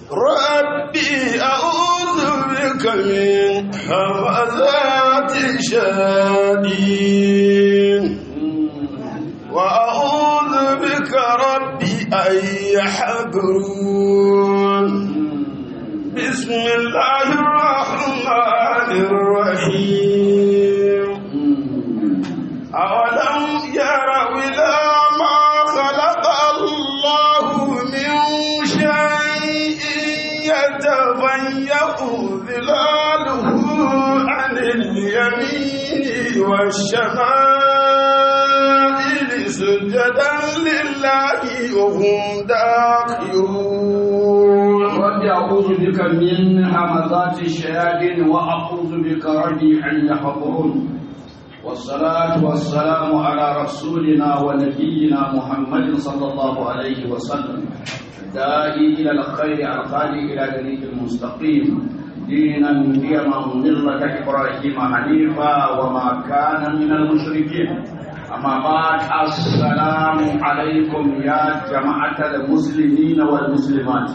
ربي أعوذ بك من همزات الشياطين وأعوذ بك ربي أن يحضرون بسم الله الرحمن الرحيم أولم يروا إلى ما خلق الله من شيء يتفيأ ظلاله عن اليمين والشمائل سجدا لله وهم داخرون رب أعوذ بك من همزات الشياطين وأعوذ بك ربي أن يحضرون والصلاة والسلام على رسولنا ونبينا محمد صلى الله عليه وسلم داعي إلى الخير الخالي إلى طريق المستقيم دينا قيما ملة إبراهيم حنيفا وما كان من المشركين أما بعد السلام عليكم يا جماعة المسلمين والمسلمات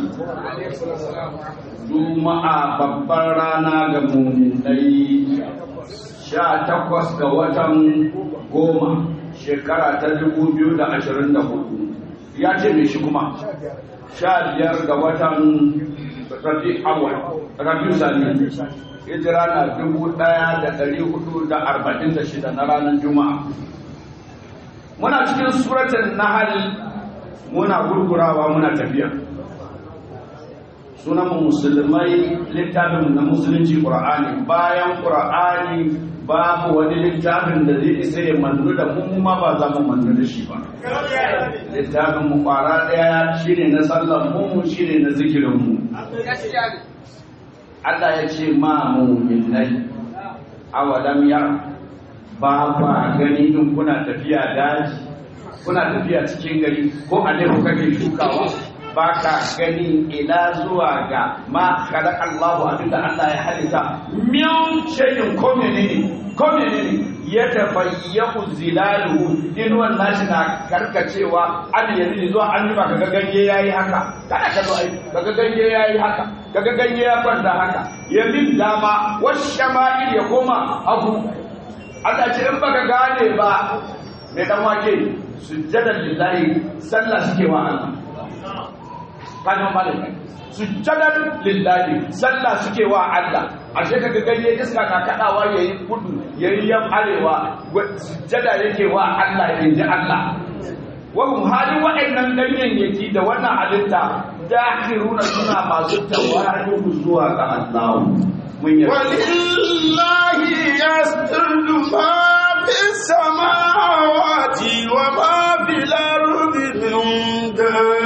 Juma'a babbar rana ga muminai sha takwas ga watan goma shekara ta dubu biyu da ashirin da hudu ya ce mai shi kuma sha biyar ga watan rabi awal rabi sani hijira na dubu ɗaya da ɗari hudu da arba'in da shida na ranar juma'a muna cikin suratun nahal muna gurgurawa muna tafiya sunan musulmai littafin na musulunci qur'ani bayan qur'ani babu wani littafin da zai isa ya mannu da mu ma ba za mu mannu da shi ba littafin mu kwara daya shine na sallar mu shine na zikirin mu Allah ya ce ma mu'minai awalam yara ba ba gani in kuna tafiya daji kuna tafiya cikin gari ko a ku kake shukawa ba ka gani ila zuwa ga ma kada Allahu abinda Allah ya halitta min shayin ko menene ko menene ya tafayyahu zilaluhu inuwan nashi na karkacewa an yanzu zuwa an yi ba kaga ganye yayi haka kada ka zo ai kaga ganye yayi haka kaga ganye ya kwanta haka yamin dama washama'il ya koma hagu Allah ce in baka gane ba mai dan wake sujjadan lillahi sallah suke wa Allah kanin malami sujjadan lillahi sallah suke wa Allah ashe kaga ganye iska na kadawa yayi kudu yayi yan arewa sujjada yake wa Allah yanzu Allah wa hum halin wa'annan ganyayyaki da wannan halitta dakhiruna suna masu tawadu zuwa ga Allah mun yi ولله يسجد ما في السماوات وما في الأرض من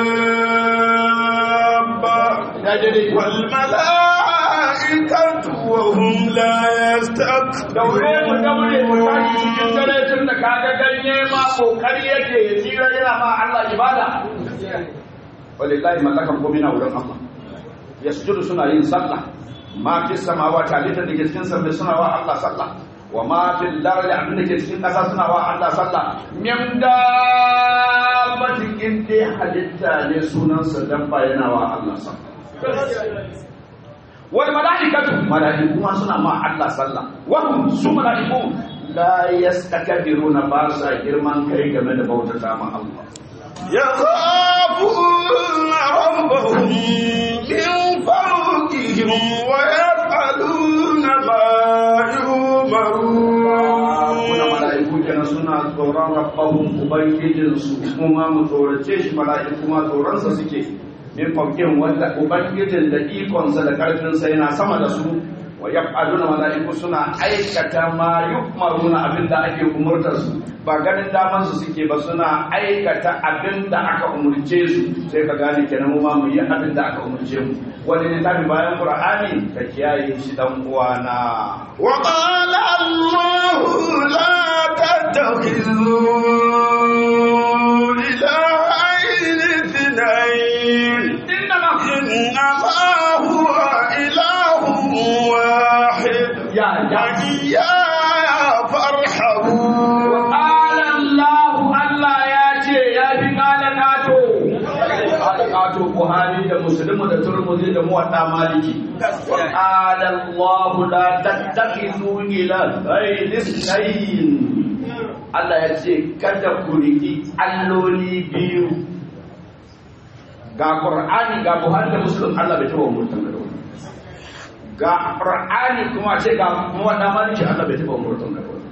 دابة والملائكة وهم لا daure mu daure mu tashi cikin يستكبرون dare tun da kaga ganye ma kokari yake ya tsira yana ma Allah ibada wallahi mallakan komai na wurin Allah yasjudu suna yin sallah ma fi samawati halitta da ke cikin sammai suna wa Allah sallah wa ma fi lardi abin da ke cikin ƙasa suna wa Allah sallah min dabbatin in dai halitta ne sunansa dabba yana wa Allah sallah wal malaikatu malaiku ma suna ma Allah sallah wa hum su malaiku la yastakbiruna ba sa girman kai game da bautata ma Allah يخافون ربهم من فوقهم ويفعلون ما Muna يؤمرون mala'iku kenan suna tsoron rabbahun ubangijinsu kuma mu tsorace shi mala'iku ma tsoronsa suke min faukin wanda ubangijin da ikonsa da karfinsa yana sama da su wa yaf'aluna mala'iku suna aikata ma yu'maruna abinda ake umurtar su ba ganin daman su suke ba suna aikata abinda aka umurce su sai ka gane kenan mu ma mu yi abinda aka umurce mu wani ne tafi bayan qur'ani ka kiyaye shi dan uwana وقال الله لا تتخذوا إلهين اثنين innama إنما هو إله واحد ya ya وإياي فارحبون قال الله Allah ya ce ya fi kala kato kala kato Buhari da muslimu da turmuzi da muwadda maliki wa qala allah la tattakhidhu ilahayn ithnayn Allah ya ce kada ku riki alloli biyu ga qur'ani ga buhari da muslim Allah bai taɓa umurtan da wani ga qur'ani kuma ce ga muwadda maliki Allah bai taɓa umurtan da wani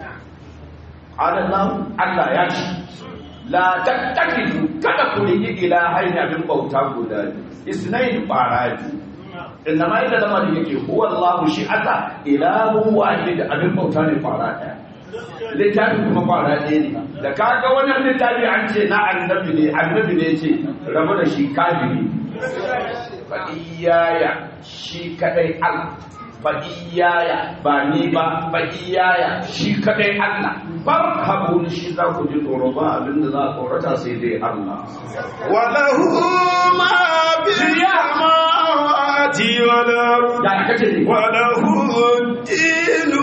Allah Allah ya ce la tattakidu kada ku rigi ilahaini abin bauta guda isnain baradi inna ma ida lamar yake huwa Allah shi ata ilahu wahid abin bauta ne fara daya littafi kuma fara ɗaya ne da kaga wannan littafi an ce na annabi ne annabi ne ce rabu da shi kafiri fa iyaya shi kadai Allah fa iyaya ba ni ba fa iyaya shi kadai Allah farhabun shi za ku ji tsoro ba abinda za a tsorata sai dai Allah وله ما في السماوات والأرض da kace ne وله الدين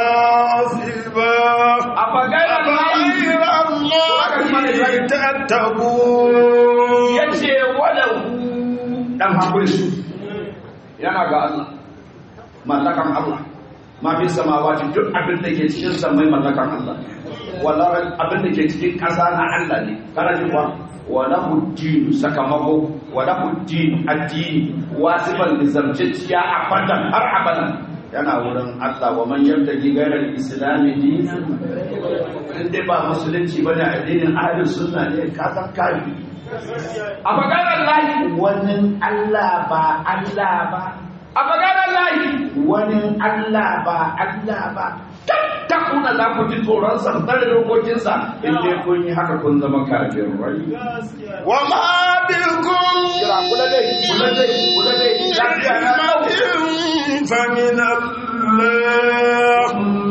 واصبا a bagara أفغير الله تتقون yace wala dan hakuri yana ga Allah mallakan Allah ma fi samawati duk abin da ke cikin samai mallakan Allah wala abin da ke cikin ƙasa na Allah ne kana ji kuwa wala huddin sakamako wala huddin addini wasiban lizamciya abadan har abadan yana wurin Allah wa man yabtaki ghayra al-islam dinan in dai ba musulunci bane addinin ahlus sunna ne ka san kafi a maganar lahi wani Allah ba Allah ba a maganar lahi wani Allah ba Allah ba tattakuna za ku ji tsoron sartar da dokokinsa in dai kun yi haka kun zama kafin rai وما بكم kira kula dai kula dai kula dai lafiya na نعمة فمن الله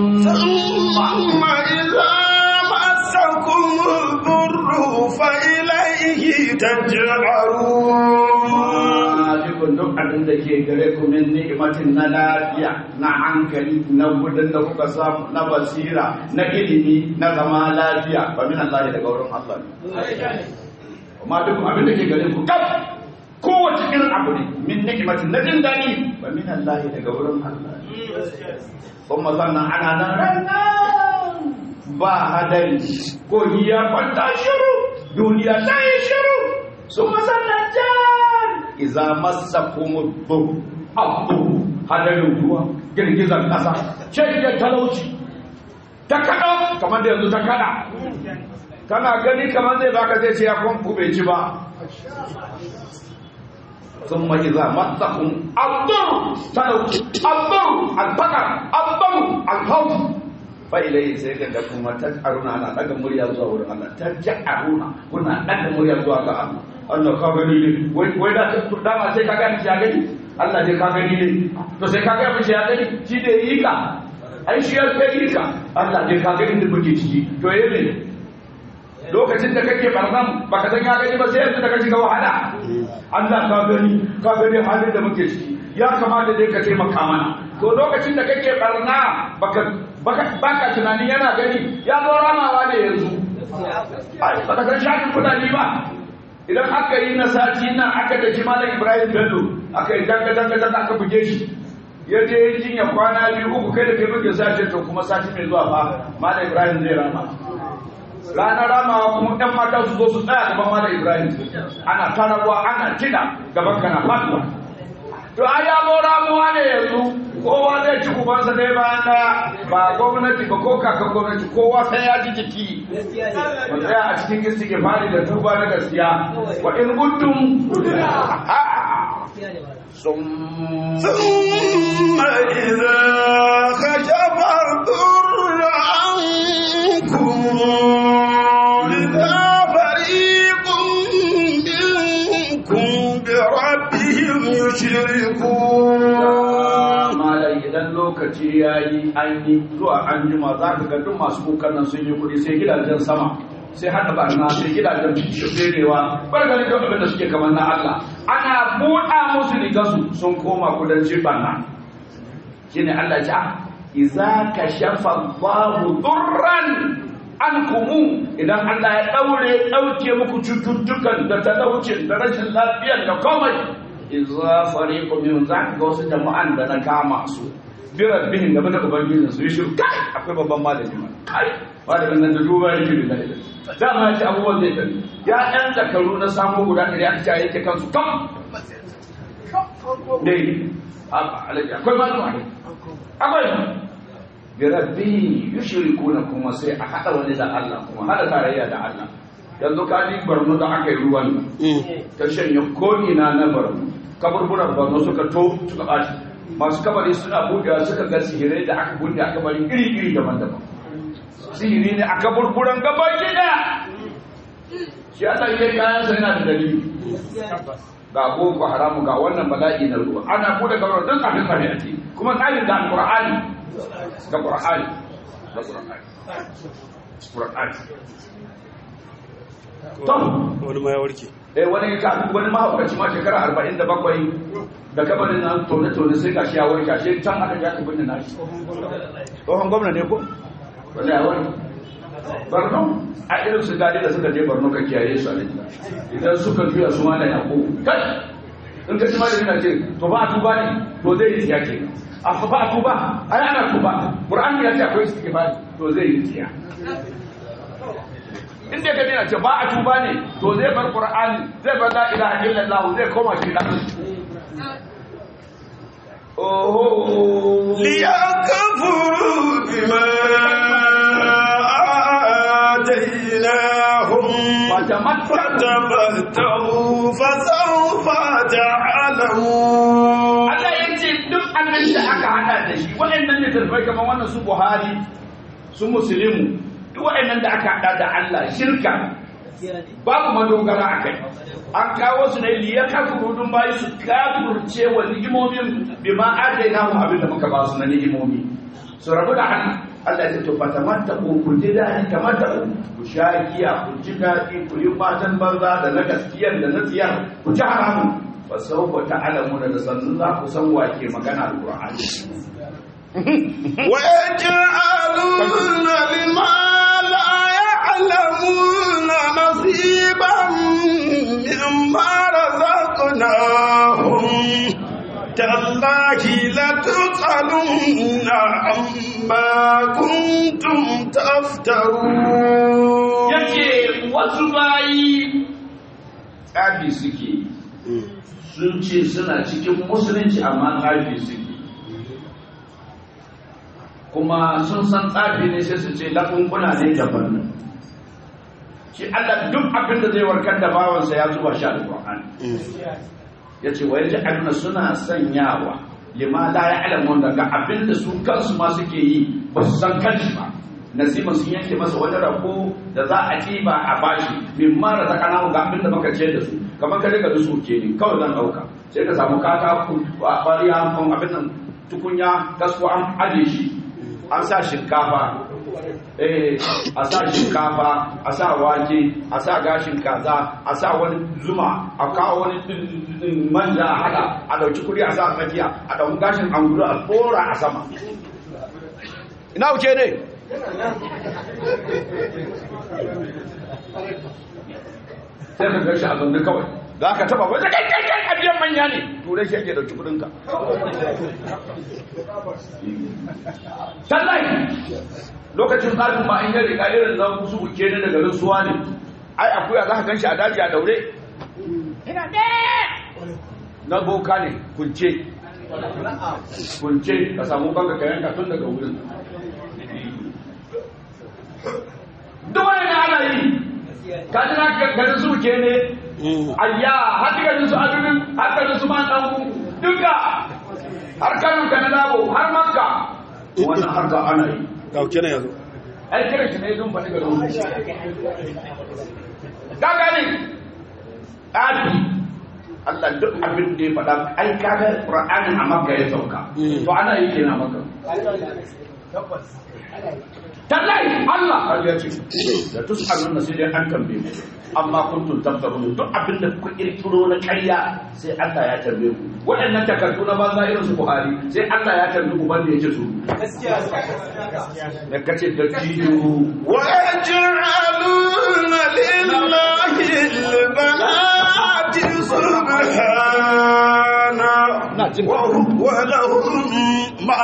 ثم إذا مسكم الضر فإليه تجعرون dukkan duk abin da ke gare ku min ni'imatin na lafiya na hankali na gudun da kuka samu na basira na ilimi na zama lafiya ba min Allah daga wurin Allah ne amma duk abin da ke gare ku kaf kowace irin abu ne min ni'imatin na jin daɗi ba min Allah daga wurin Allah ne kuma sannan ana nan ranar ba hadari ko ya kwanta shiru duniya ta yi shiru su masannan jan iza masa kuma bu abu hadarin ruwa girgizar ƙasa shaidar talauci ta kaɗa kamar da yanzu ta kaɗa kana gani kamar zai baka zai ce ya kwanku bai ci ba sun mai za masa kuma abu talauci abu albakar abu alhautu fa ilai sai ga da kuma ta aruna ana daga murya zuwa wurin Allah ta ja aruna kuna daga murya zuwa ga Allah Allah ka gani ne wai wai da da ma sai ka ga shi ya gani Allah dai ka gani ne to sai ka ga shi ya gani shi da yi ka ai shi ya kai yi ka Allah dai ka gani da muke ciki to yayi ne lokacin da kake barnan baka san ya gani ba sai yanzu da ka shiga wahala Allah ka gani ka gani halin da muke ciki ya kamata dai ka taimaka mana to lokacin da kake barna baka baka baka tunanin yana gani ya zo ramawa ne yanzu ai baka san shafin kudani ba idan aka yi na sati nan aka da malam Ibrahim Bello aka yi danga danga danga aka buge shi ya je yin jinya kwana biyu uku kai da kai muke sace to kuma sati mai zuwa fa malam Ibrahim zai rama ranar ramawa kuma ɗan mata su zo su tsaya gaban malam Ibrahim ana tararwa ana kiɗa gaban kana faduwa to a ya zo ramuwa ne yanzu kowa zai ci kubansa dai bayan daya ba gwamnati ba ko kakan gwamnati kowa sai ya ji jiki ba tsaya a cikin istighfari da tuba na gaskiya wa in kuntum sun ثم إذا خشف الضر عنكم إذا فريق منكم بربهم يشركون malai idan lokaci ya yi an yi zuwa an jima za ka ga duk masu kukan nan sun yi kuɗi sai gidajen sama sai hada barna sai gidajen ferewa bar ganin duk abin da suke kamar na Allah ana buɗa musu rigarsu sun koma kudancin barna shine Allah ya ce iza kashafa Allahu durran ankumu idan Allah ya daure dauke muku cututtukan da talaucin da rashin lafiyar da komai idza fariqu min zaka ga wasu jama'an da na kama su bi rabbihim game da ubangijin su yi shiru kai akwai babban malami ma kai malamin nan da duba yake da dalilin dama ya ce abubuwan zai tafi ya ɗan zakaru na samu guda ɗari aka ce yake kansu kam dai alaji akwai malama ne akwai bi rabbi yushrikuna kuma sai a hada wani da Allah kuma hada tarayya da Allah yanzu ka ji barno da aka yi ruwan ta shanye ko'ina na barno kaburburan barno suka to suka ɓaci masu kabari suna buɗewa suka ga sihirai da aka buɗe a kabari iri-iri daban-daban sihiri ne a kaburburan gaba gida shi Allah ya kayan sa yana da dalili ga boko haramu ga wannan bala'i na ruwa ana bude kabarin duk abin kare a ciki kuma tsarin da alqur'ani da qur'ani da qur'ani qur'ani to wani ma ya warke eh wani ka wani mahaukaci ma shekara 47 da kabarin nan tone tone sai ga shi ya warke shi can aka ya ka binne nashi tsohon gwamna ne ko wanda ya wani barno a irin su gadi da suka je barno ka kiyaye su a idan suka juya su ma da yako kai in ka ci ma da yana ce to ba a tuba ne to zai yi tsiya ke a ba a tuba ai ana tuba qur'ani ya ce akwai istighfar to zai yi tsiya in dai ka dina ce ba a tuba ne to zai bar qur'ani zai bar la ilaha illallah zai koma shi da oh ليكفروا بما آتيناهم فتمتعوا فسوف تعلمون Allah ya ce duk abin da aka hada da shi waɗannan ne tarfai kamar wannan su Buhari su Muslimu duk waɗannan da aka hada da Allah shirka babu madogara a kai an kawo su ne liya kafurudun bayi su kafurce wa ni'imomin bi ma adaina mu abin da muka ba su na ni'imomi su rabu da hannu Allah ya ce to fatamatta ku ku ji daɗi kamata ku sha giya ku ji daɗi ku yi matan banza da na gaskiyar da na tsiyar ku ji haramun fa sawfa ta'lamuna da sannu za ku san wake magana alqur'ani ويجعلون لما لا يعلمون نصيبا مما رزقناهم تالله لتسألن عما كنتم تفترون yace wasu bayi tsafi suke sun ce suna cikin musulunci amma tsafi suke kuma sun san tsafi ne sai su ce lakunkuna ne daban nan shi Allah duk abin da zai warkar da bawansa ya zuba shi alƙur'ani ya ce wa yaji aduna suna sanyawa lima la ya'lamun daga abin da su kansu ma suke yi ba su san kanshi ba nasiban sun yanke masa wani rako da za a ɗiba a bashi min mara ta kana ga abin da muka ce da su kamar ka riga dusu ke ne kawai zan ɗauka sai ka samu kata a ƙwariya kan abin nan tukunya kasko an aje shi an sa shinkafa eh a sa shinkafa a sa wake a sa gashin kaza a sa wani zuma a kawo wani manja a hada a dauki kuri a sa a tsakiya a dauki gashin angulu a tsora a sama ina wuce ne sai ka gashi a zanne kawai za ka taba wajen kai kai kai a biyan manya ne turai shi ake dauki kudinka tallahi lokacin tsarin ma in ya riga irin na su uke ne daga rasuwa ne ai akuya za ka gan shi a daji a daure ina na boka ne kunce kunce ka samu kanka ka yanka tun daga wurin duk wani da ana yi ka ji na garin su uke ne ayya har garin su adunin har garin su man dan duka har kanun ka na dabo har makka wannan harka ana yi ɗauke na yanzu ai kira shi ne don faɗi ga ruhu ka gani ɗabi Allah duk abin da ya faɗa ai kaga Qur'anin a Makka ya sauka to ana yi kenan Makka tallahi Allah har ya ce da tus'alun sai dai an tambaye mu amma kuntum tabtarun duk abin da kuka kirkiro na ƙarya sai Allah ya tambaye ku waɗannan takardu na banza irin su Buhari sai Allah ya tambaye ku banda yake su da kace da jiyo ويجعلون لله البنات سبحانه jin ولهم ما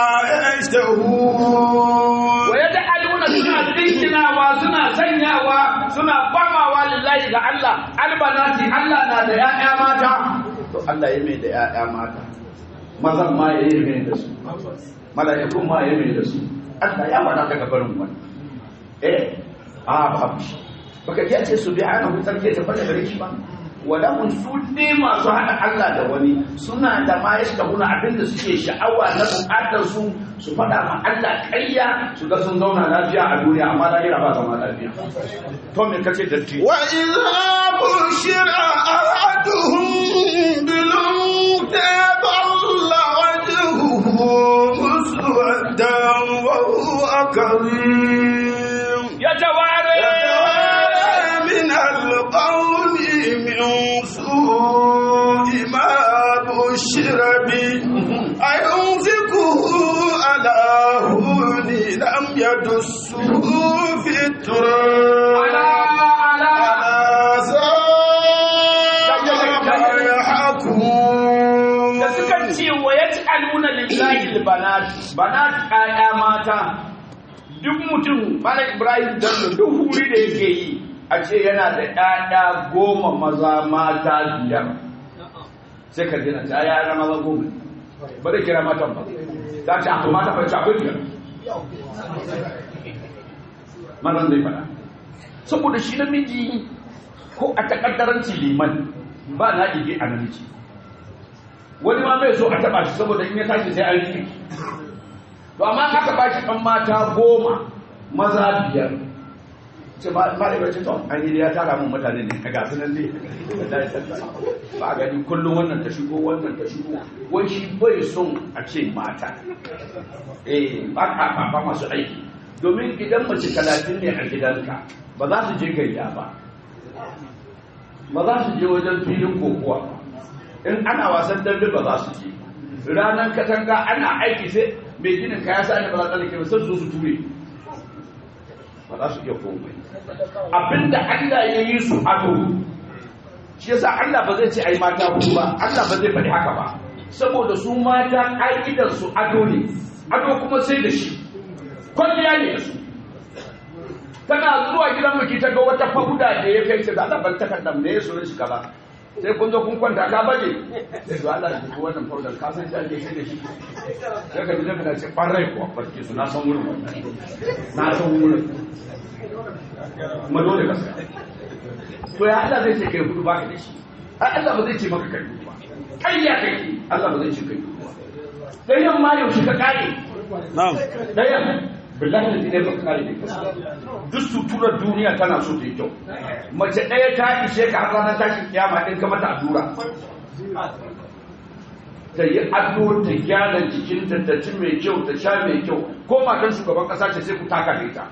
يشتهون wa yaj'aluna suna dinkinawa suna sanyawa suna bamawa lillahi ga Allah albanati Allah na da ƴaƴa mata to Allah ya mai da ƴaƴa mata mazan ma ya yi mai da su mala'ikun ma ya mai da su Allah ya faɗa daga barin wani eh a babu shi baka ji a ce su biya ana hutar ke tabbata gare shi ba wala mun su ne masu haɗa Allah da wani suna da ma ya shiga huna abinda suke sha'awa na buƙatar su su faɗa ma Allah ƙarya su ga sun zauna lafiya a duniya amma lahira ba zama lafiya to me kace datti وإذا بشر أحدهم بالأنثى ظل وجهه مسودا وهو كظيم ya taware يتوارى من القوم من سوء ما بشر به أيمسكه على هون لم يدسه في التراب ala ala على ساء ما يحكمون da suka ce wa ya ci aluna lillahi banat banat ƴaƴa mata duk mutum mala ibrahim dallo duk huri da yake yi a ce yana da ƴaƴa goma maza mata biyar sai ka dina ta ƴaƴa maza goma ba zai kira matan ba za ta akwai mata ba ta akwai biyar mazan zai faɗa saboda shi namiji ko a takaddaranci liman ba na ige a namiji wani ma bai so a taba shi saboda in ya tashi sai an rike to amma aka ba shi ɗan mata goma maza biyar ce ma ma da bace to an yi ya tara mun mutane ne ka gasu nan ne da ya tattara ba gani kullum wannan ta shigo wannan ta shigo wai shi bai son a ce mata eh ba ka ba ba masu aiki domin idan mace talatin ne a gidanka ba za su je gayya ba ba za su je wajen filin kokowa ba in ana wasan dambe ba za su je ranar katanga ana aiki sai mai ginin kaya sa ne ba za ta lake sai su su ture ba za su iya komai abinda Allah ya yi su ado shi yasa Allah ba zai ce ai mata hudu ba Allah ba zai faɗi haka ba saboda su mata ƙa'idar su ado ne ado kuma sai da shi kwalliya ne da su tana zuwa gidan miki ta ga wata fauda da ya kai ta da Allah ban takardar ne ya so shi kaza sai kun zo kun kwanta ka baje sai to Allah ya wannan faudar ka san ta ke sai da shi sai ka dinga kana ce kwarai ko barke su na san wurin wannan na san wurin kuma dole ka san to ya Allah zai ce kai hudu baka da shi ai Allah ba zai ce maka kai hudu ba kai ya kai Allah ba zai ce kai hudu ba dan yamma yaushe ka kare na'am dayan billahi da zai baka kare da duk suturar duniya tana so ta yi kyau mace ɗaya ta ishe ka har ranar tashin kiyama ɗin ka mata allura ta yi ado ta gyara jikinta ta ci mai kyau ta sha mai kyau ko matan shugaban ƙasa ce sai ku taka da ita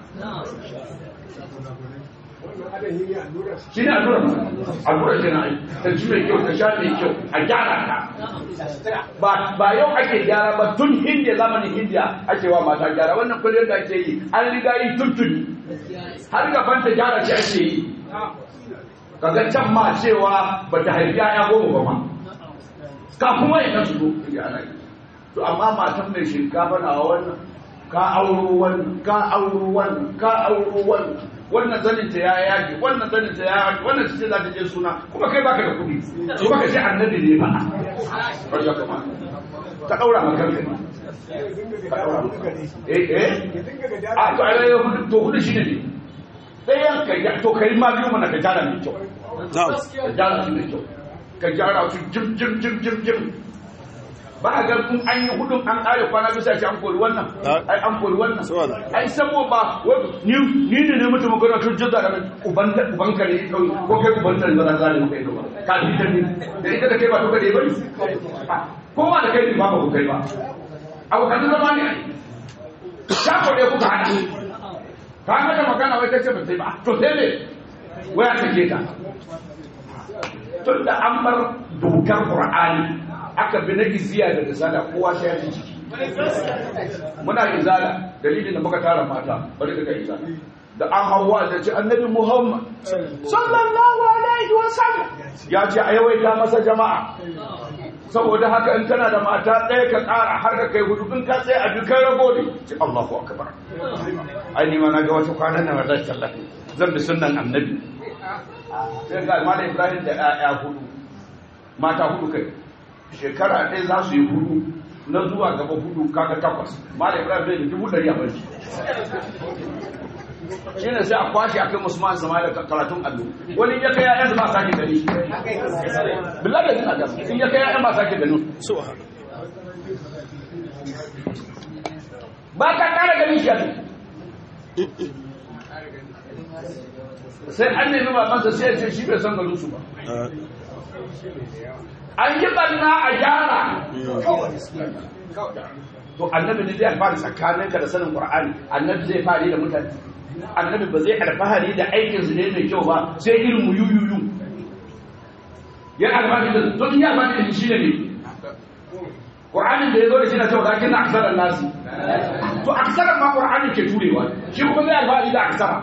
shi ne allura allura ce na yi ta ci mai kyau ta sha mai kyau a gyara ta ba ba yau ake gyara ba tun hindiya zamanin hindiya ake wa mata gyara wannan kullum da ake yi an riga yi tuntuni har gaban ta gyara shi ake yi kaga can ma cewa ba ta haifi ya goma ba ma kafin wani kan su zo ya ana yi to amma matan mai shinkafa na wannan ka auro wannan ka auro wannan ka auro wannan wannan zanin ta ya yage wannan zanin ta ya yage wannan ce za ta je suna kuma kai baka da kuɗi to baka ce annabi ne ba ba kama ta daura maka kanka ne ka daura maka eh eh a to ai hudu to hudu shine ne ɗayan ka ya to kai ma biyu mana ka jara mai kyau na'am ka jara su mai kyau ka jara su jim jim jim jim jim ba a ga kun an yi hudun an ƙare kwana bisa ce an kori wannan ai an kori wannan Saboda. ai sabo ba wai ni ni ne ne mutum magana tun jidda da uban da uban ka ne kawai ko kai uban da ba za ne kai ba ka bi ta ne da ita da kai ba to ka dai bari ko ma da kai ne ba ba ku kai ba abu kan zama ne ai ta ko dai kuka hada ka mata magana wai ta ce ba sai ba to sai ne wai aka ke ta tun da an bar dokar qur'ani aka bi na iziya da risala kowa sai ya ji ciki muna izala dalilin da muka tara mata bari daga izala da an hawa da ce annabi muhammad sallallahu alaihi wa sallam ya ce a yawaita masa jama'a saboda haka in kana da mata ɗaya ka ƙara har ka kai hudu in ka tsaye a dukkan rago ne ce Allahu akbar ai ni ma na ga wata kwanan nan zan tallafi zan bi sunnan annabi sai ga malam Ibrahim da ƴaƴa hudu mata hudu kai shekara ɗaya za su yi hudu na zuwa gaba hudu kaga takwas malam Ibrahim zai da dubu ɗari a barci shi ne sai a kwashe a kai musamman sama da karatun allo wani ya kai ya'yan ba sake gani shi billahi da jina da in ya kai ya'yan ba sake gani subhanallah ba ka kara ganin shi a sai an nemi babansa sai ya ce shi bai san garin su ba an yi banna a gyara to annabi ne zai alfahari tsakaninka da sanin qur'ani annabi zai fari da mutane annabi ba zai alfahari da aikin su ne mai kyau ba sai irin mu yuyuyu ya alfahari da to in ya alfahari da shi ne qur'anin da ya zo da shi na cewa lakin na aksaran nasi to aksaran ma qur'ani ke turewa shi kuma zai alfahari da aksara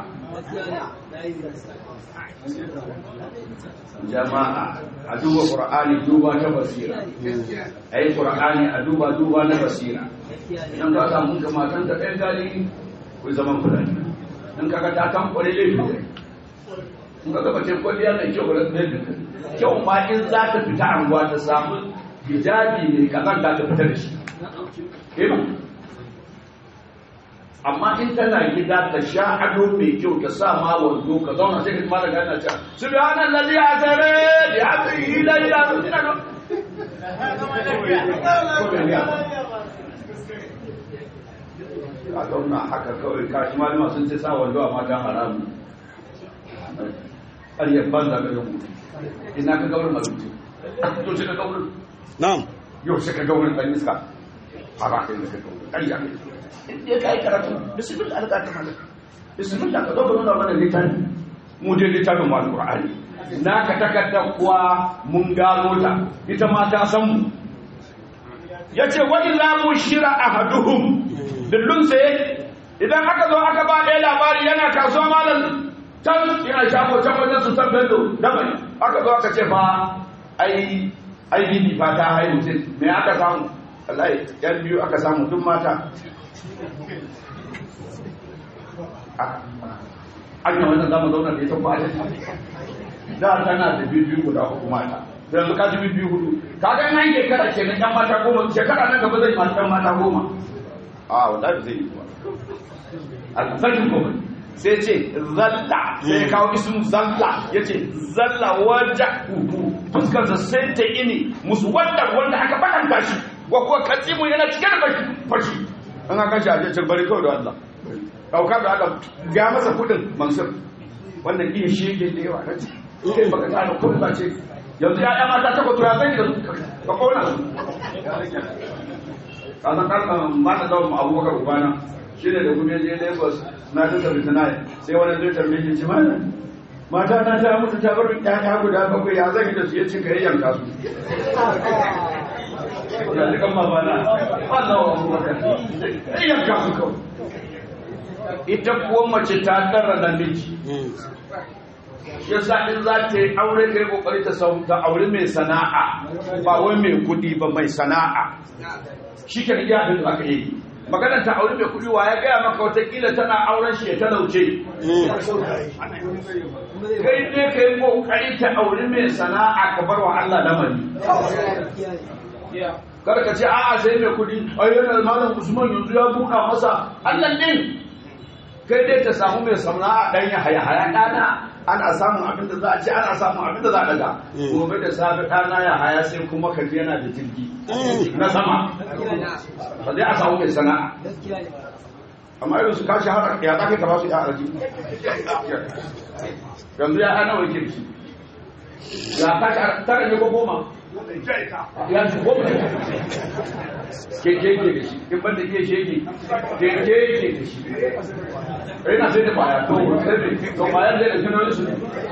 jama'a a duba qur'ani duba ta basira ai qur'ani a duba duba na basira idan ka samu ga matan ta ɗan gali ku zaman fulani in kaga ta kan kware laifi ne in kaga bace kwalliya mai kyau ba ne kyau ma in za ta fita anguwa ta samu hijabi ne kazan da ta fita da shi eh ba amma in tana gida ta sha ado mai kyau ta sa ma wando ka zauna sai ka mala gana ta subhanallazi asara bi abdihi la ilaha illa huwa a zauna haka kawai kashi malama sun ce sa wando a matan haramu ƙaryar banza ga yau ina ka gaurin mazuci to ce ka gaurin na'am yau sai ka gaurin ɗan iska fara kai da ka gaurin ƙarya ya kai karatu bismillah alƙa ta malaka bismillah ka zo ka nuna mana littafi mu dai littafin mu alƙur'ani na ka takarda kuwa mun gano ta ita ma ta san mu yace wa idza bushira ahaduhum dillun sai idan aka zo aka ba ɗaya labari yana kasuwa malam can yana shago can wajen su san bello dabai aka zo aka ce fa ai ai bibi fa ta haihu ce me aka samu wallahi yan biyu aka samu duk mata an yi wannan zama zauna da ita ba da tana da biyu guda uku mata yanzu ka ji biyu hudu ka ga nan shekara ce na yan mata goma shekara nan gaba zai mata yan mata goma a wallahi zai yi ba alfajin goma sai ce zalla sai ya kawo ismu zalla ya ce zalla wajen uku fuskarsa sai ta ini musu wanda wanda aka bakanta shi wa kuwa katsimu yana cike da fashi an aka shi a jecin bari kawai da Allah ɗauka da Allah ga masa kudin mansur wannan iya shi yake da yawa na ce kai baka tsara kudin ba ce yanzu ya ya mata ta kwato ya zai da ka kona su kasan kalman ba ta dawo abubakar ubana shi ne da kuma je lagos na ta tafi tana sai wani zai tambaye shi ci mana mata na ta mutu ta bar ƴaƴa guda bakwai ya zan yi da su ya ce ka yi yanka su da dukan mabana Allah wa abubakar yi yanka su kawai ita kuwa mace ta ɗara namiji shi yasa in za ta yi aure kai kokari ta samu ta aure mai sana'a ba wai mai kudi ba mai sana'a shi ke iya abin da aka yi maganar ta aure mai kudi wa ya gaya maka watakila tana auren shi ya talauce kai ne ka yi kokari ta aure mai sana'a ka bar wa Allah lamari kada ka ce a'a sai mai kudi ayyana malam usman yanzu ya buɗa masa Allah din kai dai ta samu mai sana'a dan ya haya haya dana ana samun abin da za a ce ana samun abin da za a daga gobe da safe ɗana ya haya sai kuma ka ji yana da jirgi na sama ba zai a samu mai sana'a amma irin su kashi har ya za ka ba su ya araji yanzu ya ana wani kirki ya kashi tara ne ko goma ya ci goma keke ke da shi in ban da iya shege keke ke da shi ina sai da baya to sai da to baya zai da kino su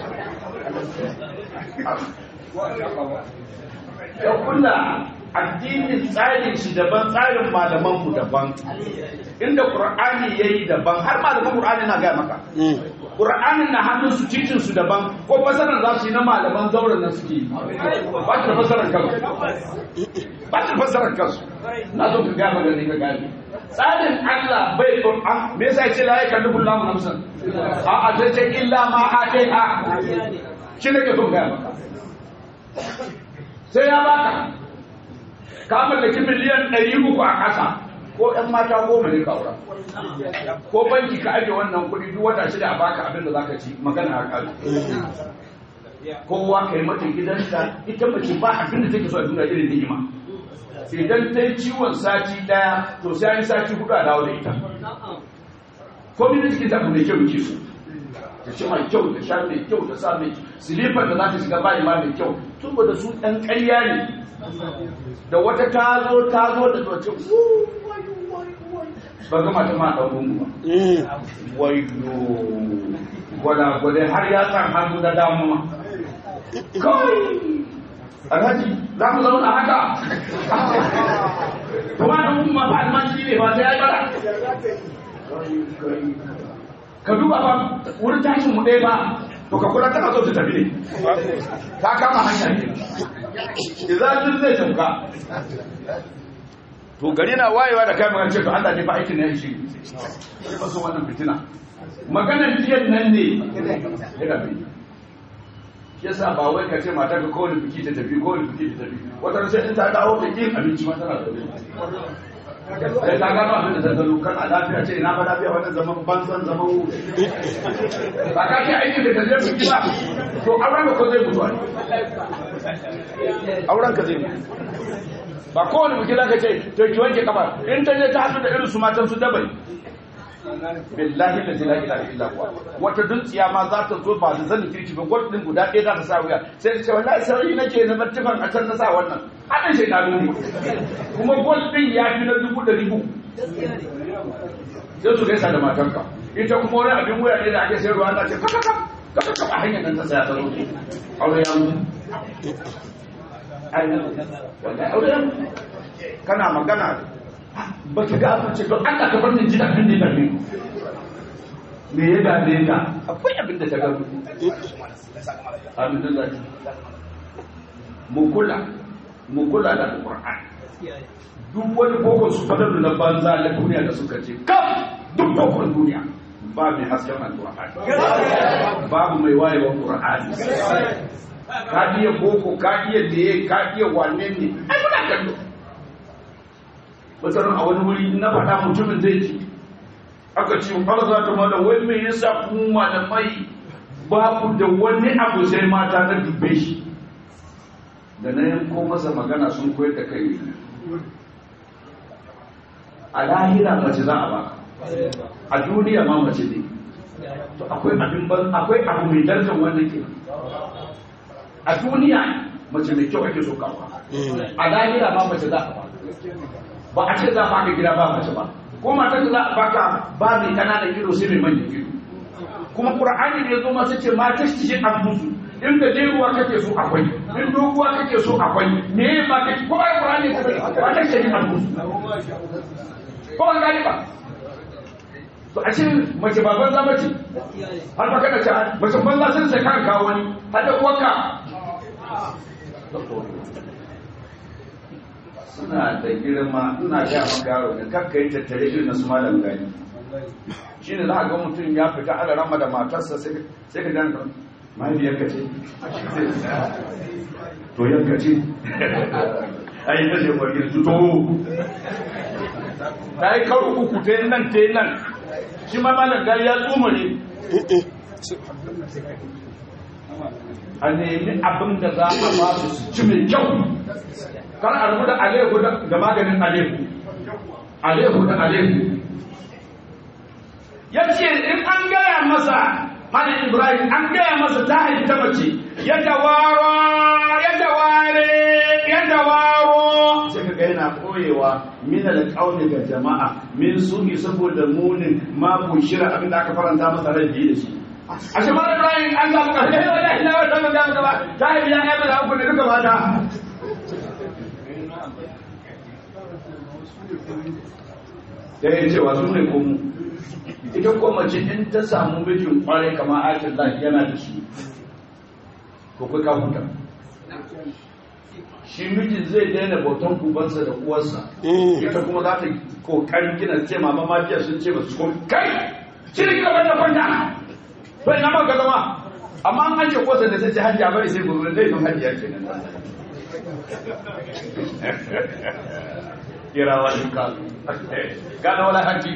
ya kula addinin tsarin shi daban tsarin malaman mu daban inda qur'ani yayi daban har malaman qur'ani na ga maka Qur'anin na hannun su cikin su daban ko fasaran za su yi na malaman zauren nan suke yi ba shi da fasaran kansu ba shi da fasaran kansu na zo ka gaba da ni ka gane tsarin Allah bai Qur'an me yasa ya ce la yakallu Allahu nafsan a a sai ce illa ma ataiha shi ne ke son gaya maka sai ya baka ka mallaki miliyan ɗari uku a ƙasa ko ‘yan mata goma ne ka aura ko banki ka ajiye wannan kuɗi duk wata shida a baka abin da zaka ci magana a ƙalu kowa ka yi mata gidanta ita mace ba abin da take so a duniya irin ni'ima idan ta yi ciwon sati ɗaya to sai an yi sati hudu a dawo da ita ko mini cikin ta mai kyau ke so ta ci mai kyau ta sha mai kyau ta sa mai silifar da za ta shiga bayi ma mai kyau tun da su ɗan ƙarya ne da wata ta zo ta zo da zoce ba ga mata ma ɗan gungu ba wayo gwada gwada har ya san hannu da damu ma kawai alhaji za mu zauna haka kuma da gungu ma ba almanci ne ba sai ya yi bara ka duba ba wurin tashin mu ɗaya ba to ka kula tana so ta tafi ne ta kama hanya ne idan zai tauka to gari na wayewa da kai magana ce to Allah ne fa aikin nan shi ba so wannan fitina maganar jiyan nan ne ya gabe yasa ba wai ka ce mata ka kowane biki ta tafi kowane biki ta tafi wata sai in ta dawo da kin abinci ma tana da sai ta gano abin da ta zalo kan a lafiya ce ina ba lafiya wannan zaman banzan zaman wu ba ka ce aikin da ka je biki ba to auren ka ko zai mutu ne auren ka zai mutu ba kowane biki za ka ce to ki wanke kafa in ta je ta haɗu da irin su matan su dabai billahi da la ilaha illa huwa wata duntsiya ma za ta zo ba da zanin kirki ba gwad din guda ɗaya za ta sa wuya sai ta ce wallahi sauri nake na bartifan a can na sa wannan haɗin shi na ne kuma gwad din ya fi na dubu da ribu sai su gaisa da matanka ita kuma wani abin wuya ne da ake sayarwa ana ce kaka kaka kaka hanyar nan ta saya ta zo aure ya mutu kana magana ba ka ga abin ce don Allah ka bar ni ji abin da ya dame me ya dame ka akwai abin da ta ga abin da mu kula mu kula da Qur'an duk wani boko su fadar na banza na duniya da suka ce kaf duk bokon duniya ba mai hasken al-Qur'an babu mai wayewa Qur'an ka iya boko ka iya leye ka iya wane ne ai muna kallo wata a wani wuri na faɗa mutumin zai ci aka ce har za ta mana wai me yasa ku malamai ba ku da wani abu sai mata na dubbe shi da na yanko masa magana sun koyar da kai a lahira mace za a ba a duniya ma mace ne to akwai abin ban akwai abu mai darajar wannan ke a duniya mace mai kyau ake so kawo a lahira ma mace za a ba ba a ce za a baka gida ba mace ba ko matar da za a baka ba mai kananan ido sai mai manyan ido kuma qur'ani da yazo ma sai ce ma tashi an musu in da jeruwa kake so akwai in doguwa kake so akwai me ba kake ko ai qur'ani ka ba tashi an musu ko an gani ba to a ce mace ba banza mace har ba kana ce mace banza sun sai kan kawo wani har da uwarka suna da girma ina ga maka yaro da kakka yi tattare irin na su malam gani shi ne za a ga mutum ya fita ala rama da matarsa sai ka gane mahaifiyar ka ce to yanka ce a yi tashe kwargir tuto ta yi karo uku ta yi nan ta yi nan shi ma malam gani ya tsumare a nemi abin da za a ba su ci mai kyau kan a rubuta alehu da maganin alehu alehu da alehu ya ce in an gaya masa hannun ibrahim an gaya masa ta haifi ta mace ya tawaro ya taware ya tawaro sai ka yana koyewa min alƙauni ga jama'a min suhi saboda munin ma shira abin da aka faranta masa rai da shi a shi ma ibrahim an samu ƙarfi ya wata ila wata gaba gaba ta haifi ya haifi da uku ne duka mata da ya cewa su ne komu ita ko mace in ta samu mijin kwarai kamar ayatul lahi yana da shi ko kai ka huta shi mijin zai daina bautan ubansa da uwarsa ita kuma za ta kokarin gina ce mama mafiya sun ce ba su kuma kai shi ne gaba da kwanta to ina ma ka zama amma an ake kosa da sai hajji a bari sai gobe zai yi hajji ke nan kira wani kalu gana wala hajji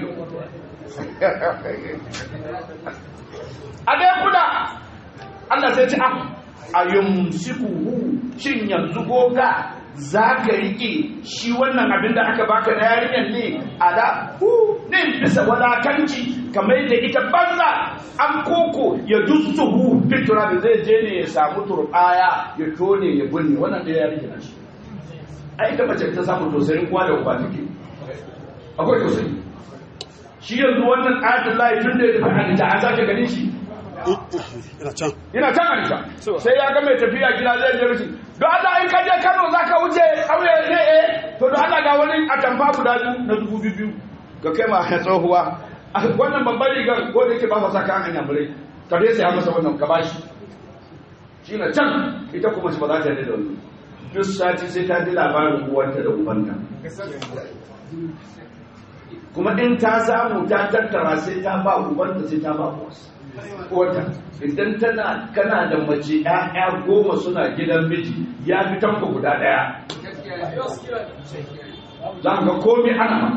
a dai kula Allah sai ci a yumsikuhu shin yanzu goga za ka riƙe shi wannan abin da aka baka na yarinyar ne a da hu ne bisa wadakanci kamar da ita banza an koko ya dusu hu fitura da zai je ne ya samu turbaya ya tone ya bunne wannan da yarinyar shi a ita mace ta samu tausayin kuwa da uba take akwai tausayi shi yanzu wannan ayatul lahi tun da ya tafi hadita an sake ganin shi ina can ina can aisha sai ya ga mai tafiya gida zai je mishi don Allah in ka je Kano za ka wuce auye ne eh to don Allah ga wani atamfa guda biyu na dubu biyu ga kai ma ya tsohuwa wannan babban rigar ko da yake ba sa kan hanya mure ka dai sai masa wannan ka bashi shi na can ita kuma ba za ta yi da wani duk sati sai ta ji labarin uwanta da ubanta kuma in ta samu ta tattara sai ta ba ubanta sai ta ba uwarsa wata idan tana kana da mace ƴaƴa goma suna gidan miji ya fi tanko guda ɗaya za ka ga komi ana ma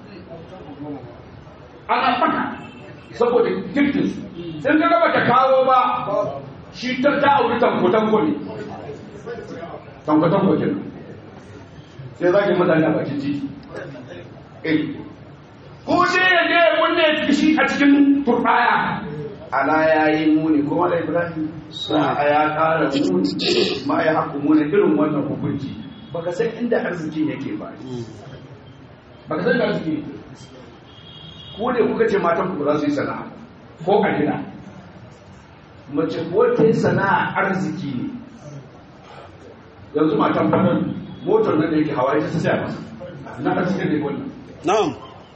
ana faka saboda giftin su in ka gaba ta kawo ba shi ta ta auri tanko tanko ne tanko tanko kenan sai za ki mutane a bakin titi eh ko sai ya je kunne shi a cikin turbaya ala ya yi muni kuma da ibrahim sa ya kara muni ma ya haku muni irin wannan hukunci baka san inda arziki yake ba baka san da arziki yake ko ne kuka ce matan ku za su yi sana'a ko a gida mace ko ta yi sana'a arziki ne yanzu matan fannin motar nan da yake hawa ita ta saya masa na arziki ne wannan na'am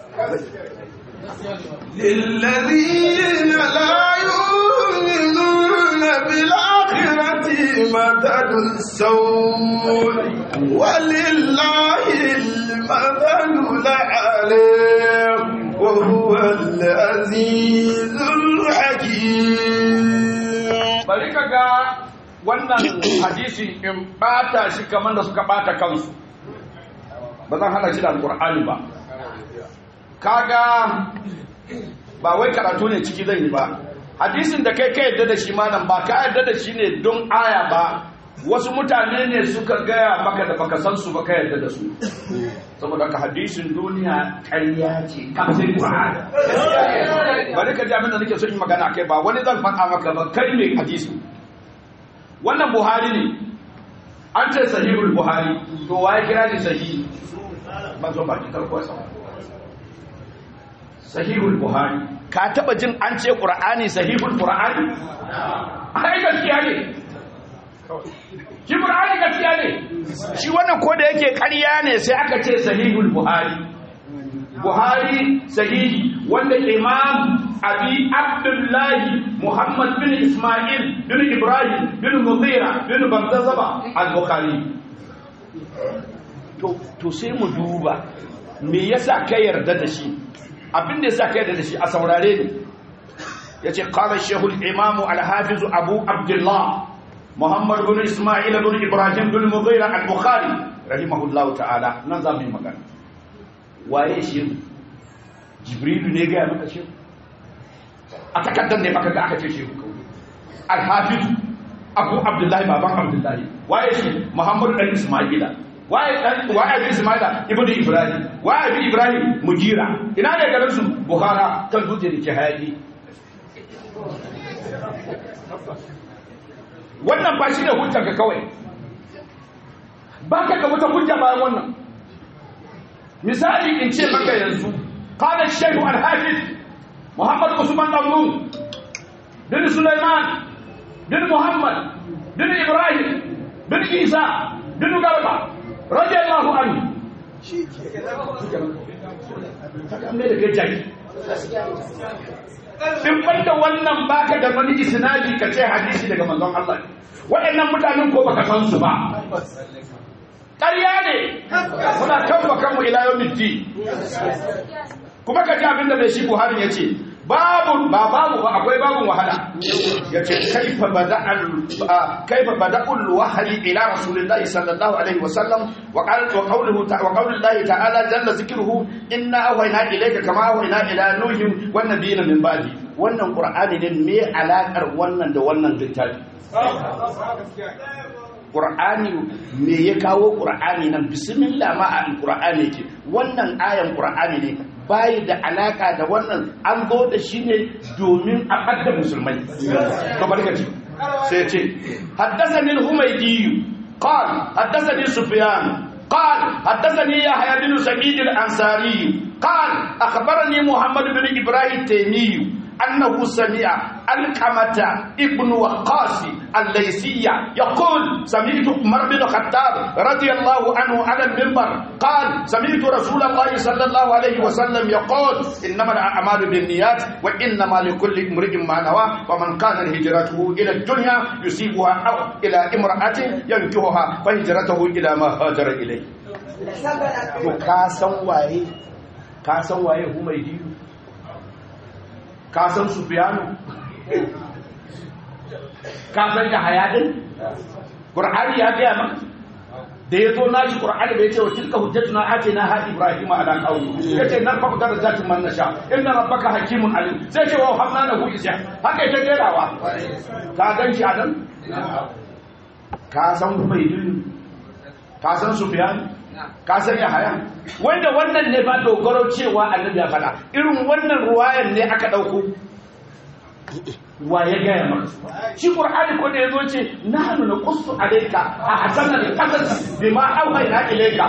للذين لا يؤمنون بالآخرة مثل السوء ولله المثل الأعلى وهو العزيز الحكيم bari ka ga wannan hadisi in bata shi kamar da suka bata kansu ba zan hana shi da alkur'ani ba kaga ba wai karatu ne ciki zan yi ba hadisin da kai ka yadda da shi malam ba ka yadda da shi ne don aya ba wasu mutane ne suka gaya maka da baka san su ba ka yadda da su saboda ka hadisin duniya ƙarya ce kafin Qur'ani bari ka ji abin da nake so in magana kai ba wani zan faɗa maka ba kai ne hadisi wannan Buhari ne an ce sahihul Buhari to waye kira ni sahihi ban so ba ki karko sa sahihul Buhari ka taba jin an ce Qur'ani sahihul Qur'ani ai gaskiya ne shi Qur'ani gaskiya ne shi wannan ko da yake ƙarya ne sai aka ce sahihul Buhari Buhari sahihi wanda Imam Abi Abdullahi Muhammad bin Ismail bin Ibrahim bin Mughira bin Bamzazaba al-Bukhari to to sai mu duba me yasa ka yarda da shi abin da yasa ka yarda da shi a saurare ni yace qala shaykhul imam al-hafiz Abu Abdullah Muhammad bin Ismail bin Ibrahim bin Mughira al-Bukhari rahimahullahu ta'ala nan za mu yi magana waye shi Jibrilu ne ga maka shi a takaddar ne maka ga aka ce shi al-Hafiz Abu Abdullahi baban Abdullahi waye shi Muhammad dan Ismaila waye dan waye bin Ismaila ibnu Ibrahim waye bin Ibrahim Mugira ina ne garin su Bukhara kan dutse da ke hayaki wannan ba shi da hujjar ka kawai ba ka ga wata hujja bayan wannan misali in ce maka yanzu qala shaykh al-hafiz muhammad usman damrun bin sulaiman bin muhammad bin ibrahim bin isa bin garba radiyallahu anhu kaga me da kai jaki in banda wannan baka da wani isnadi ka ce hadisi daga manzon Allah waɗannan mutanen ko baka san su ba ƙarya ne muna kan bakanmu ila yawmiddin kuma ka ji abinda mai shi Buhari ya ce babu ba babu ba akwai babun wahala ya ce kaifa bada'al kaifa bada'ul wahyi ila rasulillahi sallallahu alaihi wasallam wa qala wa qawluhu wa qawlullahi ta'ala jalla zikruhu inna awhayna ilayka kama awhayna ila nuhin wan nabiyina min ba'di wannan qur'ani ne me alakar wannan da wannan littafi Qur'ani me ya kawo Qur'ani nan bismillah ma al-Qur'ani ke wannan ayan Qur'ani ne bai da alaka da wannan an zo da shi ne domin a ɓadda musulmai kamar gaji sai ce haddasani al-humaydi qal haddasani sufyan قال حدثني يحيى بن سعيد الانصاري قال اخبرني محمد بن ابراهيم التيمي انه سمع القمة ابن وقاص الليثية يقول سمعت عمر بن الخطاب رضي الله عنه على المنبر قال سمعت رسول الله صلى الله عليه وسلم يقول انما الاعمال بالنيات وانما لكل امرئ ما نوى ومن كان هجرته الى الدنيا يصيبها او الى امراه ينكحها فهجرته الى ما هاجر اليه to ka san waye ka san waye humaydi ka san sufiyanu ka san da hayadin qur'ani ya gaya maka da ya zo nashi qur'ani bai ce wa tilka hujjatuna atina ha ibrahima ala qawmi yace nan fa darajatin man nasha inna rabbaka hakimun alim sai ce wa hamna lahu isya haka ita jerawa ka gan shi anan ka san ubaydin ka san sufyan ka san yahaya wanda wannan ne ba dogaro cewa annabi ya faɗa irin wannan ruwayan ne aka ɗauko wa ya gaya maka shi qur'ani ko da yazo ce nahnu naqussu alayka a hasana al-qasas bima awhayna ilayka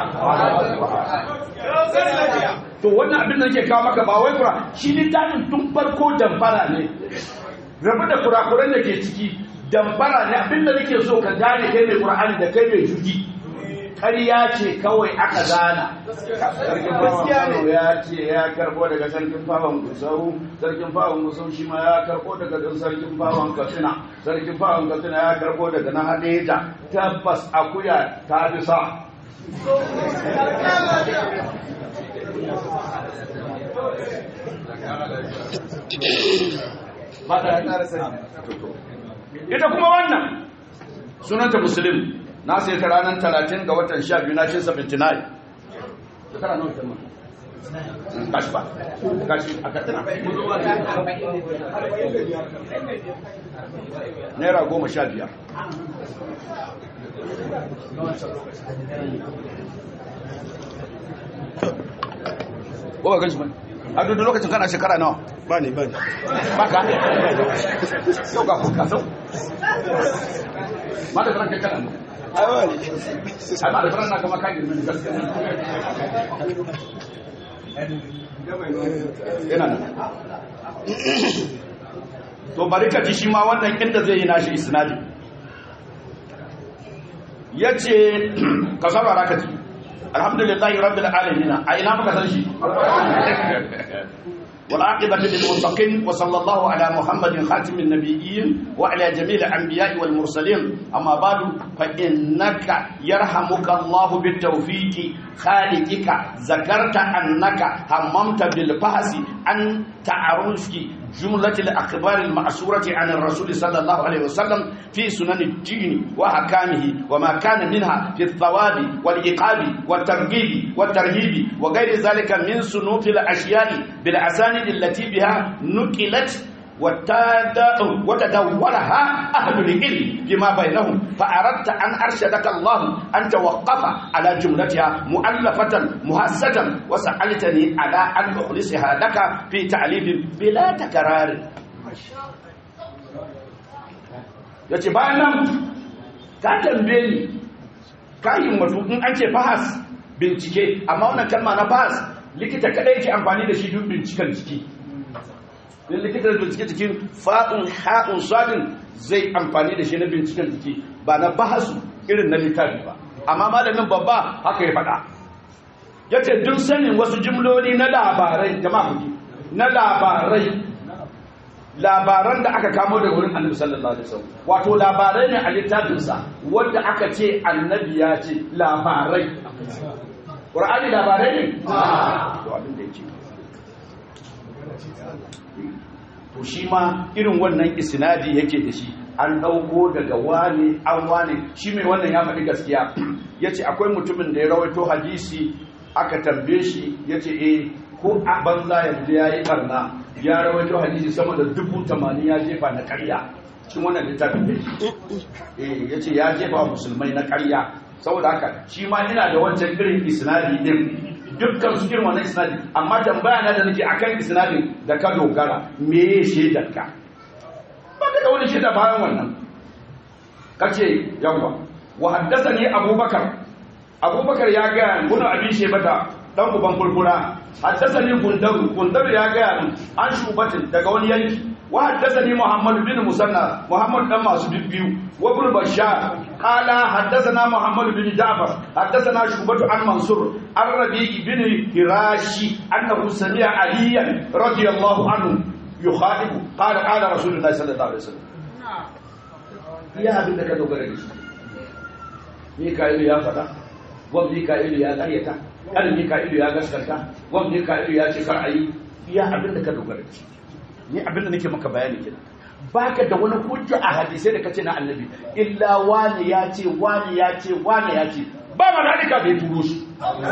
to wannan abin da nake kawo maka ba wai qur'ani shi littafin tun farko damfara ne rabu da kurakuran da ke ciki damfara ne abin da nake so ka gane kai mai qur'ani da kai mai juji ƙarya ce kawai aka gana sarkin fawon ya ce ya karbo daga sarkin fawon gusau sarkin fawon gusau shi ma ya karbo daga sarkin fawon katsina sarkin fawon katsina ya karbo daga na hadeja tabbas akuya ta fi sa ita kuma wannan sunanta musulmi na sai ta ranar talatin ga watan sha biyu na cin sabinti na yi shekara nawa ta mun kashi ba kashi a katina naira goma sha biyar ko ba gan shi ba a duk lokacin kana shekara nawa ba ne ba ne ba ka yau ga kuka sau ma da faranka kana aiwa ne ai ba da faranka kama kan girmin gaskiya yana nan to bari ka ji shi ma wannan inda zai yi nashi isnadi yace ka saurara ka ji alhamdulillahi rabbil alamin a ina muka san shi والعاقبة للمتقين وصلى الله على محمد خاتم النبيين وعلى جميع الأنبياء والمرسلين أما بعد فإنك يرحمك الله بالتوفيق خالقك ذكرت أنك هممت بالبحث عن تعرف جملة الأخبار المعصورة عن الرسول صلى الله عليه وسلم في سنن الدين وأحكامه وما كان منها في الثواب والعقاب والترغيب والترهيب وغير ذلك من صنوف الأشياء بالأسانيد التي بها نقلت وتدورها أهل العلم فيما بينهم فأردت أن أرشدك الله أن توقف على جملتها مؤلفة مهسة وسألتني على أن أخلصها لك في تعليم بلا تكرار yace bayan nan ka tambaye ni ka himmatu in an ce bahas bincike amma wannan kalma na bahas likita kadai yake amfani da shi duk binciken jiki in likitar bincike cikin fa'un ha'un sadin zai amfani da shi na binciken jiki ba na bahasu irin na littafi ba amma malamin babba haka ya faɗa yace duk sanin wasu jumloli na labarai jama'a kuke na labarai labaran da aka kamo daga wurin annabi sallallahu alaihi wasallam wato labarai ne a littafinsa wanda aka ce annabi ya ce labarai qur'ani labarai ne to abin da yake to shi ma irin wannan isnadi yake da shi an dauko daga wani an wani shi mai wannan ya faɗi gaskiya yace akwai mutumin da ya rawaito hadisi aka tambaye shi yace eh ko a banza yanzu ya yi barna ya rawaito hadisi sama da dubu tamanin ya jefa na karya cikin wannan littafin da shi ya ce ya jefa musulmai na karya saboda haka shi ma ina da wancan irin isnadi din dukkan su irin wannan isnadi amma tambaya na da nake akan isnadin da ka dogara me ya shaidar ka ba ka da wani shaida bayan wannan kace yawa wa haddathani abubakar abubakar ya ga bunu abin shebata dan uban furfura haddasani gundaru gundaru ya gaya min an shubatin daga wani yanki wa haddasani muhammad bin musanna muhammad dan masu biyu wa ibn bashar qala haddasana muhammad bin ja'far haddasana shubatu an mansur an rabi bin hirashi annahu sami'a aliyan radiyallahu anhu yukhalifu qala qala rasulullahi sallallahu alaihi wasallam iya abin da ka dogara da shi Mika'ilu ya faɗa, gwam Mika'ilu ya ƙaryata, ƙarin Mika'ilu ya gaskata, gwam Mika'ilu ya ce kar a yi, iya abin da ka dogara da shi. Ni abin da nake maka bayani kenan. Baka da wani hujja a hadisai da kace na annabi, illa wani ya ce, wani ya ce, wani ya ce, ba ma da bai turo shi.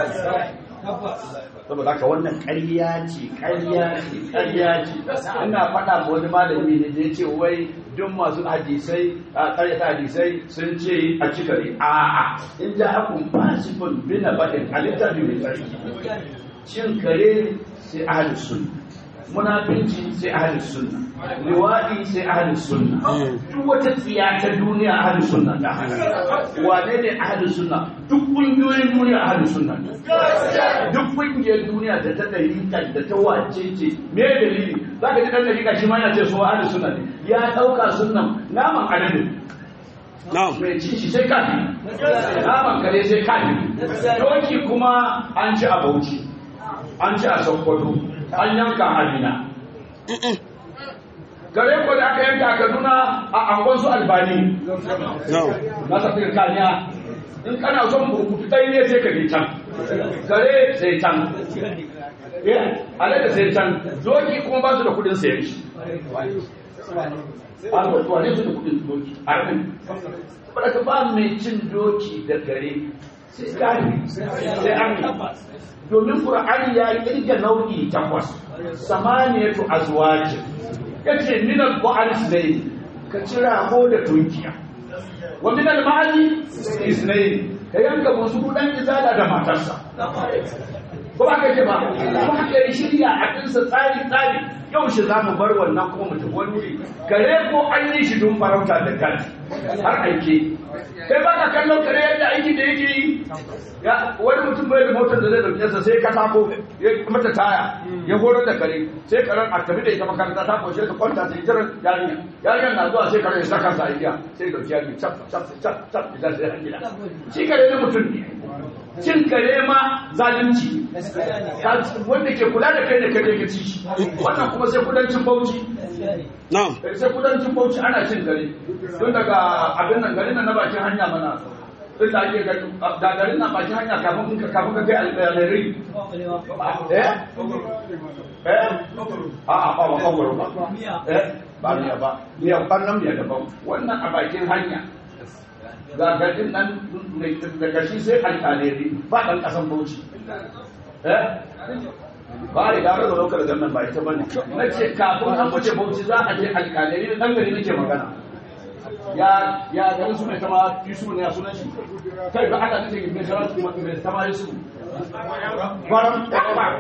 saboda haka wannan ƙarya ce ƙarya ce ƙarya ce ina faɗa ma wani malami ne da ya ce wai duk masu hadisai a ƙaryata hadisai sun ce a cika ne a'a in ja akun fasifin bina baɗin halitta ne mai tsarki cin kare sai ahli sunna munafinci sai ahli sunna liwadi sai ahli sunna duk wata tsiya ta duniya ahli sunna ta wane ne ahli sunna duk kungiyoyin duniya ahli sunna duk kungiyar duniya da ta dalilin da ta wace ce me dalili za ka ji dan dalika shi ma yana ce so ahli sunna ne ya dauka sunnan naman adadin mai ci shi sai kafi naman kare sai kafi doki kuma an ci a bauchi an ci a sokoto an yanka amina gare ko da aka yanka a kaduna a angon su albani na tafi kaniya in kana son burkutu ɗaya ne sai ka je can gare sai can alaƙa sai can doki kuma ba su da kudin sayan shi a mutuwa ne su da kudin doki a rin ba ka ba mai cin doki da gare sai kari sai an domin ƙur'ani ya kirga nau'i takwas samaniyatu azwajin yace min al-ba'al isnayn ka cira ko da tunkiya wa min al-ma'ali isnayn ka yanka musu dan izala da matarsa ko ba ka ce ba ko haka ya shirya a dinsa tsari tsari yau shi za mu bar wannan kuma mutum wani wuri kare ko an yi shi don farauta da kan har aike kai ba ka kallon kare yadda aiki da yake yi wani mutum bai da motar da zai dauke sa sai ka tako ya mata taya ya horar da kare sai karen a tafi da ita makaranta ta kwashe ta kwanta sai jiran yarinya yarinya na zuwa sai kare ya saka sa igiya sai dauki yarinya cap cap cap cap idan sai an gida shi kare na mutum ne cin kare ma zalunci wanda ke kula da kai da kare ka ci shi wannan kuma sai kudancin bauchi sai kudancin bauchi ana cin kare tun daga abin nan garin nan na bakin hanya mana tun da ake da garin nan bakin hanya kafin ka kafin ka kai alƙalari eh eh a a ba ba kawai ba eh ba miya ba miya ban nan miya daban wannan a bakin hanya ga garin nan daga shi sai alƙalari ba ɗan ƙasan bauchi eh ba a riga da lokar gannan ba ita bane na ce kafin an wuce bauchi za a je alƙalari da ɗan gari nake magana ya ya garin su mai tama yusuf ne a sunan shi kai ba aka nace mai tama mai tama yusuf gwaran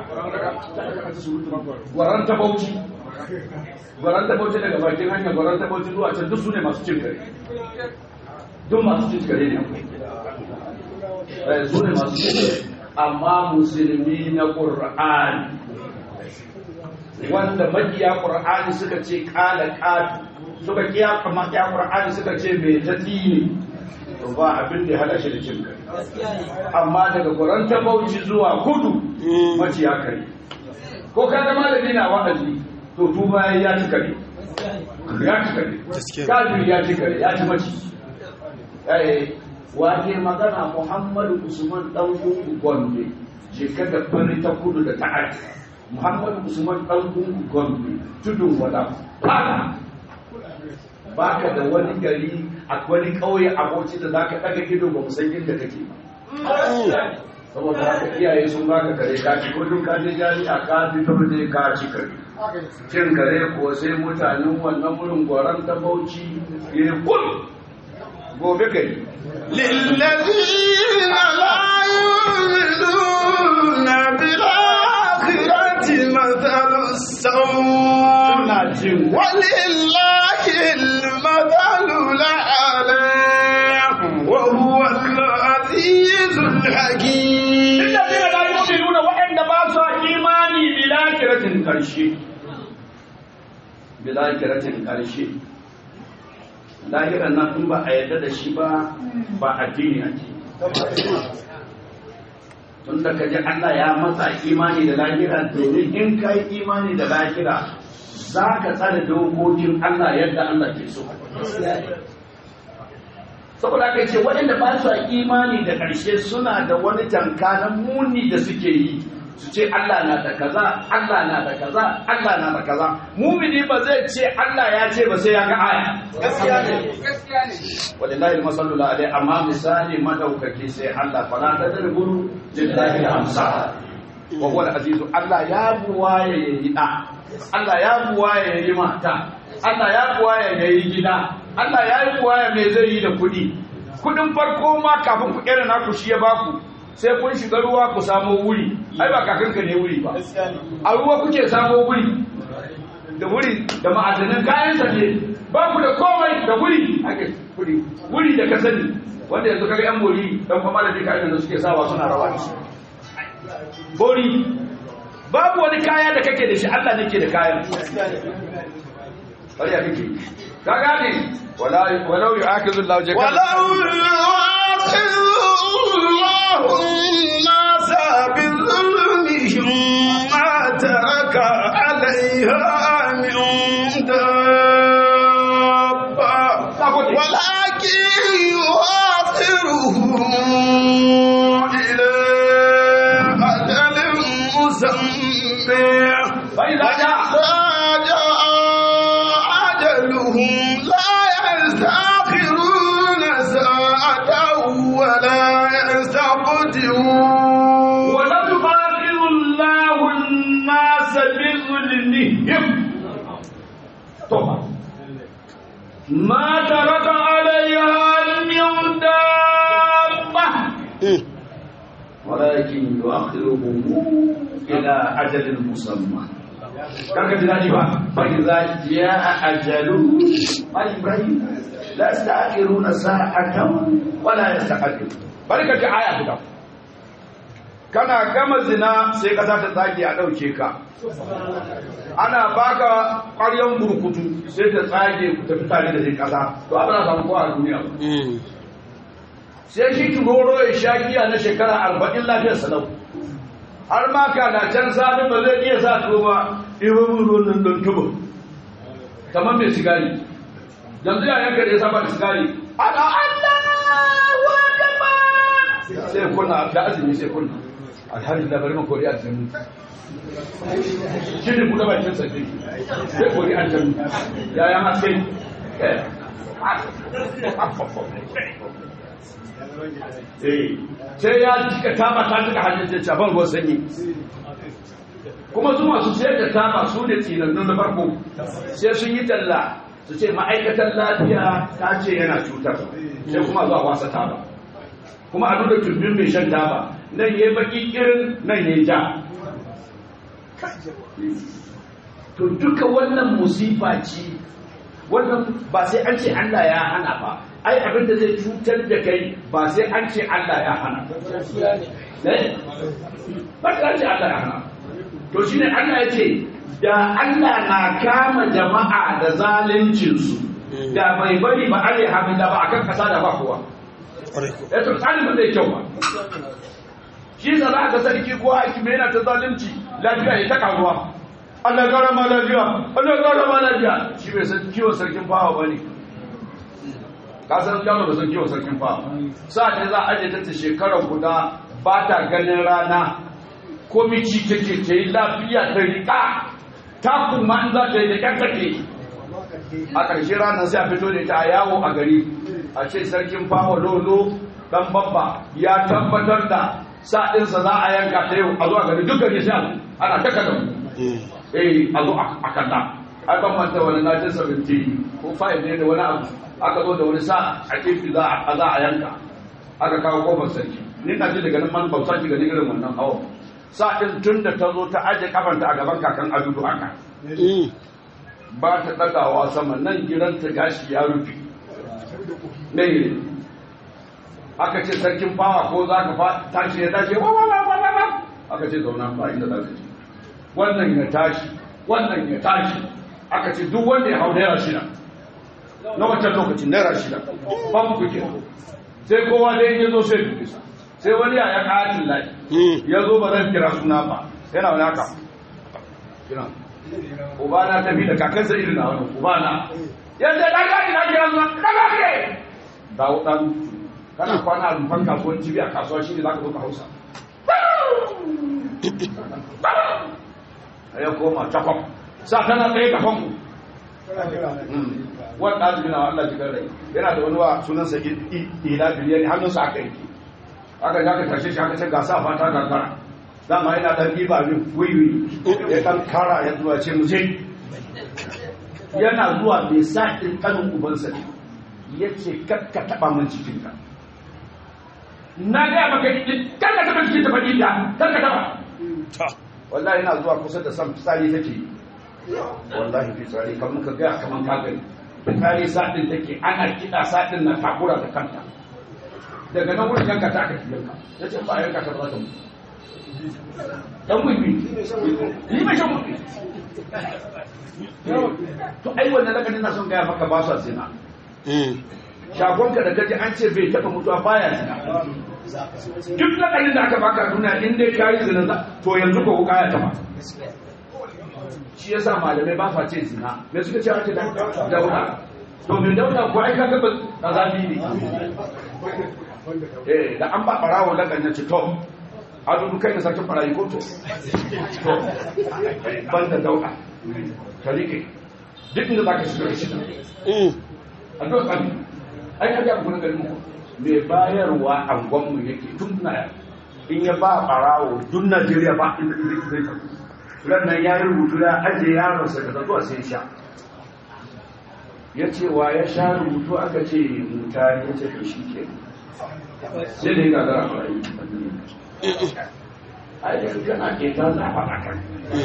gwaran ta bauchi gwaran ta bauchi daga bakin hanya gwaran ta bauchi zuwa can duk su ne masu cin kare duk masu cin kare ne su ne masu cin kare amma musulmi na ƙur'ani wanda makiya ƙur'ani suka ce ƙala ƙatu suka kiya makiya ƙur'ani suka ce mai tati ne to ba abin da ya hada shi da cin kare amma daga guran ta bauchi zuwa kudu mace ya kare ko ka zama da dina wa'azi to tuba ya ci kare ya ci kare Gaskiya. kafiri ya ci kare ya ci mace eh wake magana muhammadu usman dan gungu gombe je ka da fari ta kudu da ta arewa muhammadu usman dan gungu gombe tudun wada fara baka da wani gari a wani kauye aboci da zaka daga ido ba san inda kake ba saboda haka iyaye sun baka kare ka ci kullum ka je jami'a ka fito ne ka ci kare cin kare kuwa sai mutanen wannan wurin gwaran ta bauchi ya kul gobe kai للذين لا يؤمنون بالآخرة مثل السوء suna jin ولله المثل الأعلى وهو العزيز الحكيم Inda zai da yi nuna waɗanda ba su imani bilakiratin ƙarshe. Bilakiratin ƙarshe. Lahiran nan in ba a yarda da shi ba, ba addini ake. Tun da kaji Allah ya matsa imani da lahira domin in ka yi imani da lahira za ka tsara dokokin Allah yadda Allah ke so. saboda aka ce waɗanda ba su imani da ƙarshe suna da wani tanka na muni da suke yi su ce Allah na da kaza Allah na da kaza Allah na da kaza mumini ba zai ce Allah ya ce ba sai ya ga aya gaskiya ne gaskiya ne wallahi masallu alaihi amma misali madaukaki sai Allah fala tadruburu lillahi amsa wa huwa azizu Allah ya buwaye yayi da Allah ya buwaye yayi mata Allah ya buwaye yayi gida Allah ya yi buwaye me zai yi da kuɗi kuɗin farko ma kafin ku kera naku shi ya baku sai kun shiga ruwa ku samo wuri ai ba kakanka ne wuri ba a ruwa kuke samo wuri da wuri da ma'adanan kayan sa ne ba ku da komai da wuri ake wuri wuri da ka sani wanda yanzu kaga yan bori dan kuma da dika da suke sawa suna rawa da shi bori babu wani kaya da kake da shi Allah ne ke da kayan bari ya kake ka gane wala walau yu'akizu Allahu jaka ولو يؤاخذ الله الناس بظلمهم ما ترك عليها من دابة ولكن يؤخرهم إلى أجل مسمى فإذا جاء فإذا جاء أجلهم لا يستأخرون ساعة ولا يستقدمون ولم يؤاخذ الله الناس بظلمهم طبعا ما ترك عليها من دابة ولكن يؤخرهم إلى أجل مسمى كان جلالي فإذا جاء أجل إبراهيم لا يستأخرون ساعة ولا يستقدمون بركة آية كده kana gama zina sai ƙasa ta tsage a ɗauke ka ana baka ƙwaryan burkutu sai ta tsage ku tafi tare da zai ƙasa to abin na samu kowa a duniya ba sai shi turoro ya sha giya na shekara arba'in lafiyar salau har ma ka na can sami ba zai iya sa tuwo ba ibo mun ruwan nan don tuba kamar mai sigari yanzu ya yanka da ya saba da sigari ana Allah wa gaba sai kunna da azumi sai kunna alhamdulillah bari mu kori aljannu shi ne kuma bakin sarki sai kori aljannu ya ya haske sai ya jika taba ta jika hannun ce caban ruwan sanyi kuma su masu sayar da taba su ne tsinannu na farko sai sun yi talla su ce ma'aikatan lafiya ta ce yana cutar sai kuma zuwa wasa taba kuma a nuna turbin mai shan taba nan ya baki irin nan ya ja to duka wannan musifa ce wannan ba sai an ce Allah ya hana ba ai abin da zai cutar da kai ba sai an ce Allah ya hana Eh? ba sai an ce Allah ya hana to shine Allah ya ce da Allah na kama jama'a da zaluncinsu da bai bari ba are hamida ba akan kasa da ba kowa Ƙwarai ko. ya to tsarin ba zai kyau ba shi sa za ka sarki ko hakimi yana ta zalunci lafiya ya ta karuwa Allah ya kara ma lafiya Allah ya kara ma lafiya shi bai san kiwon sarkin fawa ba ne ka san yaro ba san kiwon sarkin fawa sa ne za a aje ta ta shekara guda ba ta ganin rana ko mici take ta yi lafiya ta riƙa ta kuma in za ta yi da ƙyar take a ƙarshe ranar sai a fito da ita a yawo a gari a ce sarkin fawa lolo dan babba ya tabbatar da sa'insa za a yanka ta yau a zo a gari duk gari sai a zo. ana ta kada eh a zo a kalla a kan manta wani 1970 ko 5 ne da wani abu aka zo da wani sa a kefi za a za a yanka aka kawo kofar sarki ni na ji daga nan man bauta ki gani irin wannan hawa sa'in tun da ta zo ta aje kafanta a gaban kakan adudu haka ba ta ɗagawa sama nan gidanta gashi ya rufe ne aka ce sarkin fawa ko za ka fa- tashi ya tashi wa wa wa wa wa wa. aka ce zauna ba inda za ka ce wannan ya tashi wannan ya tashi aka ce duk wanda ya hau naira shida na wancan lokacin naira shida ban kuke sai kowa dai ya zo sai bisa sai wani ya ya katin lafi ya zo ba zan kira suna ba yana wani haka kira ubana ta bi da kakansa irin na wani ubana yadda ɗan gaji na kira suna ɗan gaji dawo ɗan kana kwana a rumfan kasuwanci biya kasuwa shi ne za ka zo ka hausa a ya koma cakwam sa tana tsaye kafan ku wani ɗalibi na Allah jigar rai yana da wani wa sunansa ila biliyar hannunsa aka yi aka ja ka tashe shi aka ce gasa fata gagara dama yana ɗan ɗiba min wiwi ya ɗan kara ya zuwa ce mu je yana zuwa mai sa ɗin ƙanin ubansa ne ya ce kakka taɓa min cikinka na gaya maka kan ka taɓa cikin tafaɗi da kan ka taɓa Ta. wallahi yana zuwa kusa da san fitsari take wallahi fitsari kan muka gaya kaman ka gani fitsari saɗin take ana kiɗa saɗin na takura da kanta daga nan wurin yanka ta aka yanka ya ce ba yanka ta ba za ta mutu dan wiwi yi mai shan wiwi to ai wannan lakanin na son gaya maka ba su zina shagonka da gaji an ce bai taɓa mutuwa baya zina duk lakanin da aka baka duniya in dai ka yi zina za- to yanzu ko wuka ya taɓa shi yasa malamai ba fa ce zina me suka ce ake dauna to mai dauna ko ai kaga ba azabi ne eh da an ba barawo lakanin ci to a dudu kai da sarkin barayi ko to to ban da dauna ka rike duk inda zaka shiga shi a duk kan ai ka ga gurin garin mu mai bayarwa angon mu yake tun na in ya ba barawo duk Najeriya ba inda inda zai ta ran nan ya yi rubutu ya aje yaron sa daga zuwa sai sha ya ce wa ya sha rubutu aka ce mutane ya ce to shi ke sai da ya gagara a rayu ai da kana ke ta zafa a kan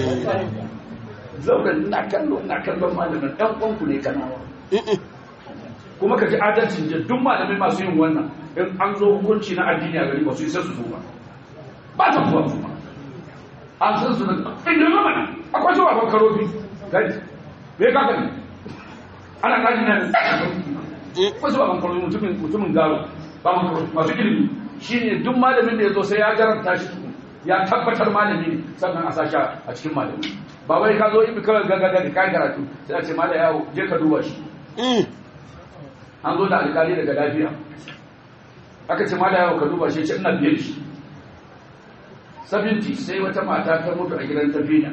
zauren ina kallo ina kallon malamin ɗan uwanku ne kanawa kuma ka ji adalcin da duk malamai masu yin wannan in an zo hukunci na addini a gari ba su isa su zo ba ba ta kuwa su ba an san su da inda zama ne akwai su babban karofi gari me ka gani ana kaji na akwai su babban karofi mutumin mutumin garo babban karofi masu ilimi shine duk malamin da ya zo sai ya jarabta shi ya tabbatar malami ne sannan a sashi a cikin malami ba wai ka zo ibi kawai gagaga da kayan karatu sai a ce mala yawo je ka duba shi an zo da alkali daga lafiya aka ce mala yawo ka duba shi ce ina biye da shi sabinti sai wata mata ta mutu a gidan tafiya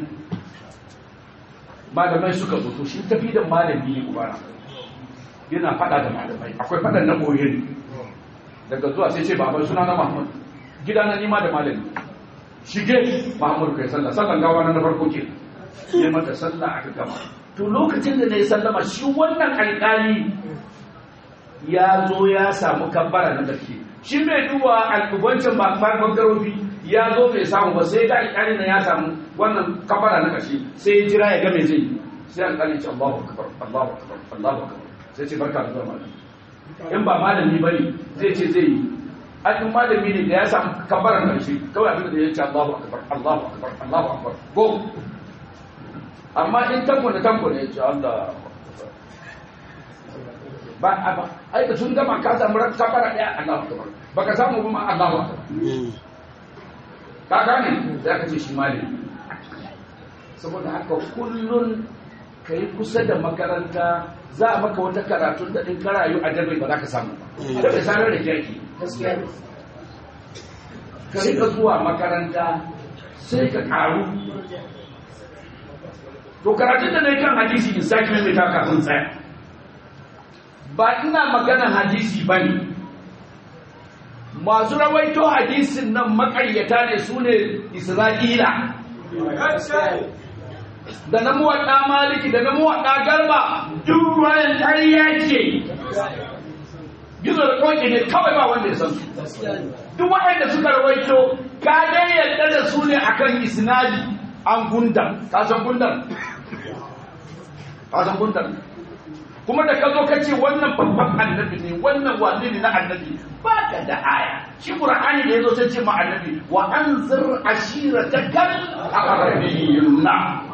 malamai suka zo to shi tafi da malami ne ubara yana fada da malamai akwai fadan na boye ne daga zuwa sai ce baban suna na mahmud gida na nima da malami shige mahmud kai sallah sallan gawa na farko ke ne mata sallah aka gama to lokacin da na yi sallama shi wannan alƙali ya zo ya samu kabbara na ƙarshe shi mai duba alƙubancin ba farkon garofi ya zo bai samu ba sai ga alƙali na ya samu wannan kabbara na ƙarshe sai ya jira ya ga me zai yi sai alƙali ce Allahu akbar Allahu akbar Allahu akbar sai ce barka da zuwa malami in ba malami bane zai ce zai yi an in malami ne da ya samu kabbaran ƙarshe kawai abin da ya ce Allahu akbar Allahu akbar Allahu akbar go amma in tanko da tanko ne ya ce Allah ba a ba ai da sun gama ka samu ran kafara daya Allahu akbar baka samu ba ma Allahu akbar Mm. ka gane za ka ce shi malami saboda haka kullun ka yi kusa da makaranta za a maka wata karatun da in ka rayu a dabai ba za ka samu ba da bai sanar da kyaki gaskiya ne ka rika zuwa makaranta sai ka karu to karatun da na yi kan hadisi in sake mai ta kafin tsaya ba ina maganan hadisi ba ne masu rawaito hadisin nan makaryata ne su ne isra'ila da na muwaɗa maliki da na muwaɗa garba duk ruwayan ƙarya ce gizo da ƙoƙi ne kawai ba wanda ya san su duk waɗanda suka rawaito ka dai yadda da su ne akan isnadi an gundam ka san gundam ka san gundam kuma da ka zo ka ce wannan babban annabi ne wannan wani ne na annabi ba ka da aya shi qur'ani da yazo sai ce ma annabi wa anzir ashiratakal aqrabiyuna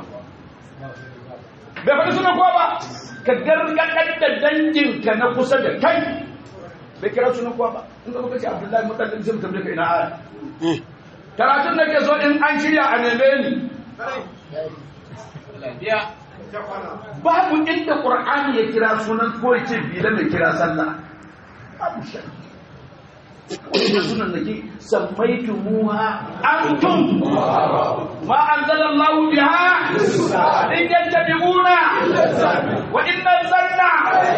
bai faɗi suna kowa ba ka gargaɗar da danginka na kusa da kai bai kira sunan kowa ba in ka muka ce abdullahi mutallin sai mutum ka ina aya Mm. karatun da ke so in an shirya a neme ni babu inda qur'ani ya kira sunan ko ya ce bila mai kira sallah babu shi wannan sunan da ke sammaitumuha antum ma anzalallahu biha in yattabi'una wa inna zanna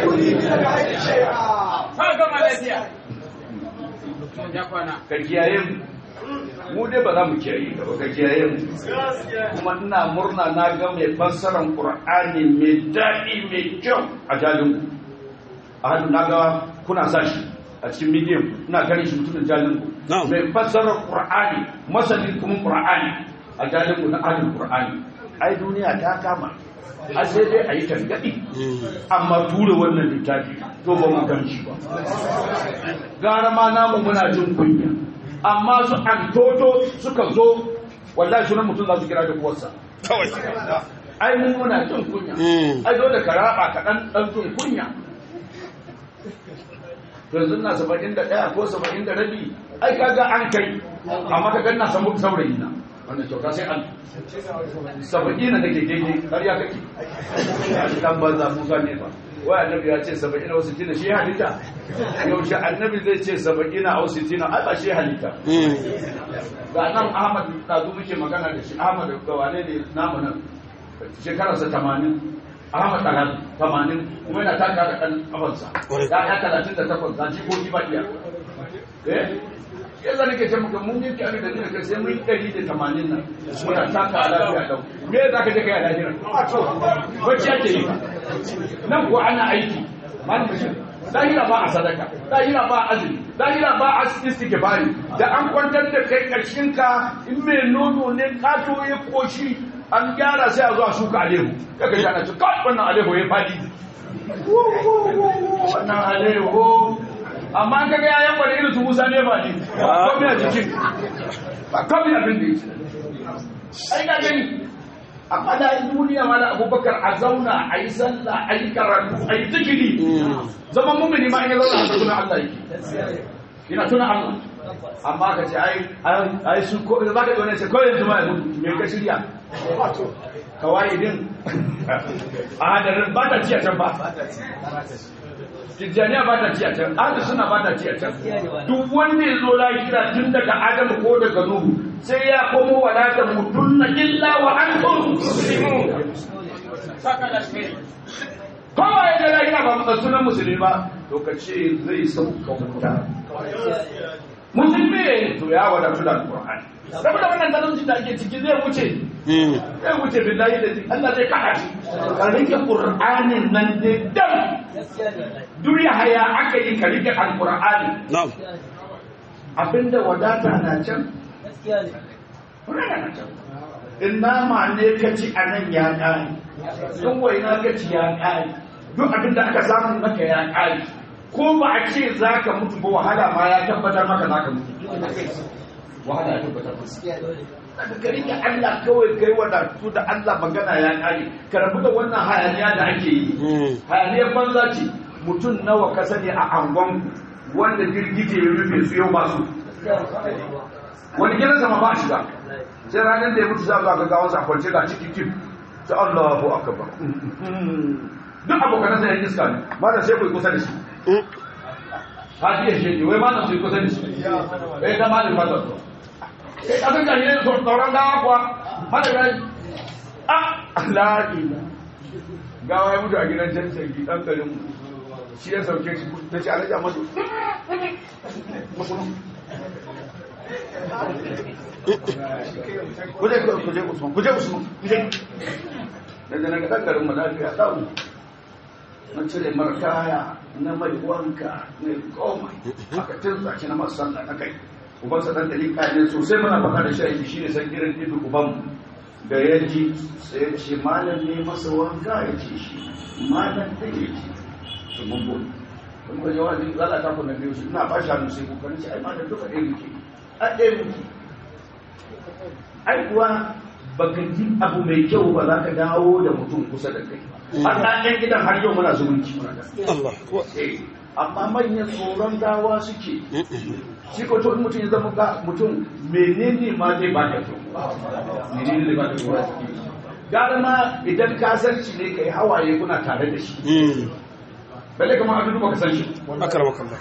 ka kiyaye mu mu dai ba za mu kiyaye ka ba ka kiyaye mu kuma ina murna na ga mai fassarar qur'ani mai daɗi mai kyau a jalin ku a hannu na ga kuna sa shi a cikin midiyan ina ganin shi mutumin jalin ku Na'am. mai fassarar qur'ani masanin kuma qur'ani a jalin ku na ahlul qur'ani ai duniya ta kama a sai dai a yi tangaɗi Mm. amma tura wannan littafi to ba mu gamshi ba gara ma namu muna jin kunya amma su an toto suka zo wallahi sunan mutum za su kira da kuwarsa Kawai. ai mun muna jin kunya Mm. ai dole ka raba ka dan dan jin kunya yanzu na saba'in da ɗaya ko saba'in da rabi ai kaga an kai amma ka ganna samu saurayi na wannan kyauta sai an saba'in da kake keke har ya kake dan banza musa ne ba wai annabi ya ce saba'in wasu tina shi halitta yaushe annabi zai ce saba'in a wasu tina ai ba shi halitta Mm. ga nan ahmad ɗazu muke magana da shi ahmad da wane ne namu nan shekararsa tamanin ahmad ɗagal tamanin kuma yana taka da ɗan ƙafansa Ƙwarai. ya ya talatin da takwas ga jikoki ba iya eh ya zane ke ce muka mun yanke abin da nuna kai sai mun yi ɗari da tamanin nan muna taka a lafiya ɗau me za ka je kai a lafiya bacci ake yi nan ko ana aiki malamin shi lahira ba a sadaka lahira ba a azumi lahira ba a istighfari da an kwantar da kai karshen ka in mai nono ne kato ya koshi an gyara sai a zo a shuka alehu kaga shi ana ce kawai wannan alehu ya fadi wannan alehu amma an kaga yayan wani irin su musa ne ba ne ba komai a jikin ba komai abin da yake ai ka gani a fadayin duniya ma da abubakar a zauna a yi sallah a yi karatu a yi zikiri zaman mumini ma in ya zauna a tuna Allah yake yana tuna Allah amma ka ce ai ai su ko za ka wani ce ko yanzu ma yanzu me ka shirya kawai din a hadarin ba ta ci a can ba Tijjaniya ba ta ci a can, ahli suna ba ta ci a can. Duk wanda ya zo lahira tun daga Adamu ko daga Nuhu sai ya komo wadata mutunna illa wa antum muslimun. Kowa ya ga lahira ba muka sunan musulmi ba, to ka ce zai sauka wuta. Musulmi ne to ya wadatu da Al-Qur'ani. Saboda wannan talauci da ake ciki zai wuce Mm. zai wuce billahi da Allah zai kada shi ka rike qur'anin nan dai dam duniya haya aka yi ka rike alqur'ani Na'am. abinda wadata na can wadata na can in nama ne ka ci a nan ya kare in waina ka ci ya kare duk abinda aka samu maka ya kare ko ba a ce za ka mutu ba wahala ma ya tabbatar maka za ka mutu wahala ya tabbatar maka ka rike Allah kawai kai wadatu da Allah magana ya kare ka rabu da wannan hayaniya da ake yi Mm. hayaniyar banza ce mutum nawa ka sani a angon wanda girgije ya rufe su yau masu wani gidan sama ba shiga sai ranar da ya mutu za a ga gawan sa kwance ga ciki kim ta Allahu akbar duk abokan sa yan iska ne ba da sai ku kusa da shi ka ji shi ne wai ma da su kusa da shi eh da malin ba da eh abin da ne so tsoron gawa kuwa hada rai ah la ila gawa ya mutu a gidan jan sarki dan garin mu shi ya sauke shi ta ce alaja masu kuje kuje usman kuje usman kuje daga nan ga garin mu lafiya dawo na cire mara kaya na mai wanka na komai aka tinsa shi na masu sallah na kai uban sa dan dalika ne sosai muna faɗa da shi shi ne san irin ibi uban da ya ji sai ya ce malam ne masa wanka ya ce shi malam da ya ce su mun bude kun kwaje wa zai zala ta kuna biyu ina ba shi hannu sai kokarin shi ai malam duka ɗaya muke a ɗaya muke ai kuwa baka ji abu mai kyau ba za ka dawo da mutum kusa da kai har na ɗan gidan har yau muna zumunci muna da Allah ko Eh, amma manyan tsoron gawa suke shi ko to in mutum ya zama ga mutum menene ma zai ba da tsoro menene zai ba da tsoro gara ma idan kasarci ne kai hawaye kuna tare da shi mm balle kamar abin da baka san shi akramaka Allah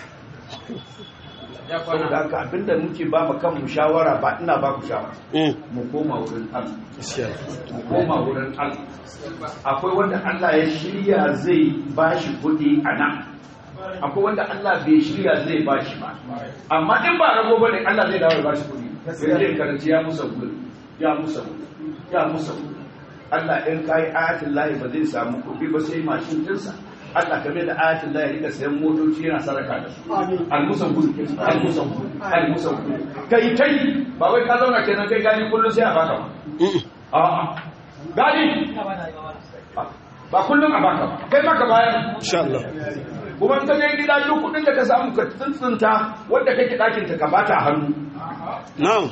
saboda haka abinda muke ba mu kanmu shawara ba ina ba ku shawara mm mu koma wurin Allah gaskiya mu koma wurin Allah akwai wanda Allah ya shirya zai bashi kuɗi a nan akwai wanda Allah bai shirya zai bashi ba amma in ba rago bane Allah zai dawo ya bashi kuɗi sai zai karanci ya musa gudu ya musa gudu ya musa gudu Allah in kai ayatul lahi ba zai samu kuɗi ba sai mashin dinsa Allah kame da ayatul lahi rika sayan motoci yana saraka da su almusan gudu almusan gudu almusan gudu kai kai ba wai ka zauna kenan kai gani kullum sai a baka ba mm A'a. Gani? Ba kullum a baka ba. Kai maka bayan. insha Allah Kuma in ka je gida duk kudin da ka samu ka tsuntsunta wanda kake ɗakin ta ka bata a hannu. na'am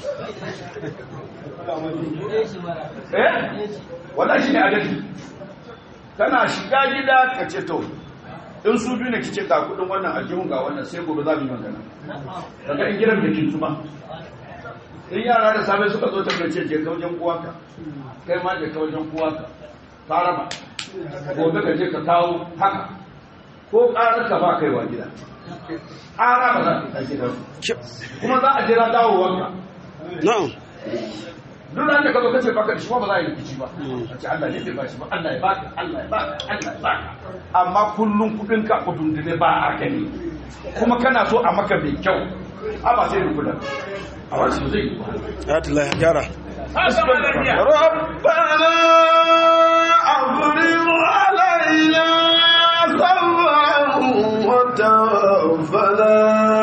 Eh? Wannan shi ne adalci. Kana shiga gida ka ce to in su biyu ne kice ga kudin wannan aljihun ga wannan sai gobe za mu yi magana. Daga in gidan da kintu ba. In yara da safe suka zo ta ce je ka wajen uwanka. Kai ma je ka wajen uwanka. Ka raba. gobe ka je ka kawo haka ko ƙarar ka ba kaiwa gida ƙara ba za ka kai gida kuma za a jira dawowarka na'am duk ran da ka zo kace baka da shi ba za a yi rikici ba a ce Allah ne bai ba shi ba Allah ya baka Allah ya baka Allah ya baka amma kullun kudin ka kudin da ba a gani kuma kana so a maka mai kyau a ba sai da kula a wasu zai yi ba ayatul lahi gyara ربنا أفرغ علينا صبرا وتوفنا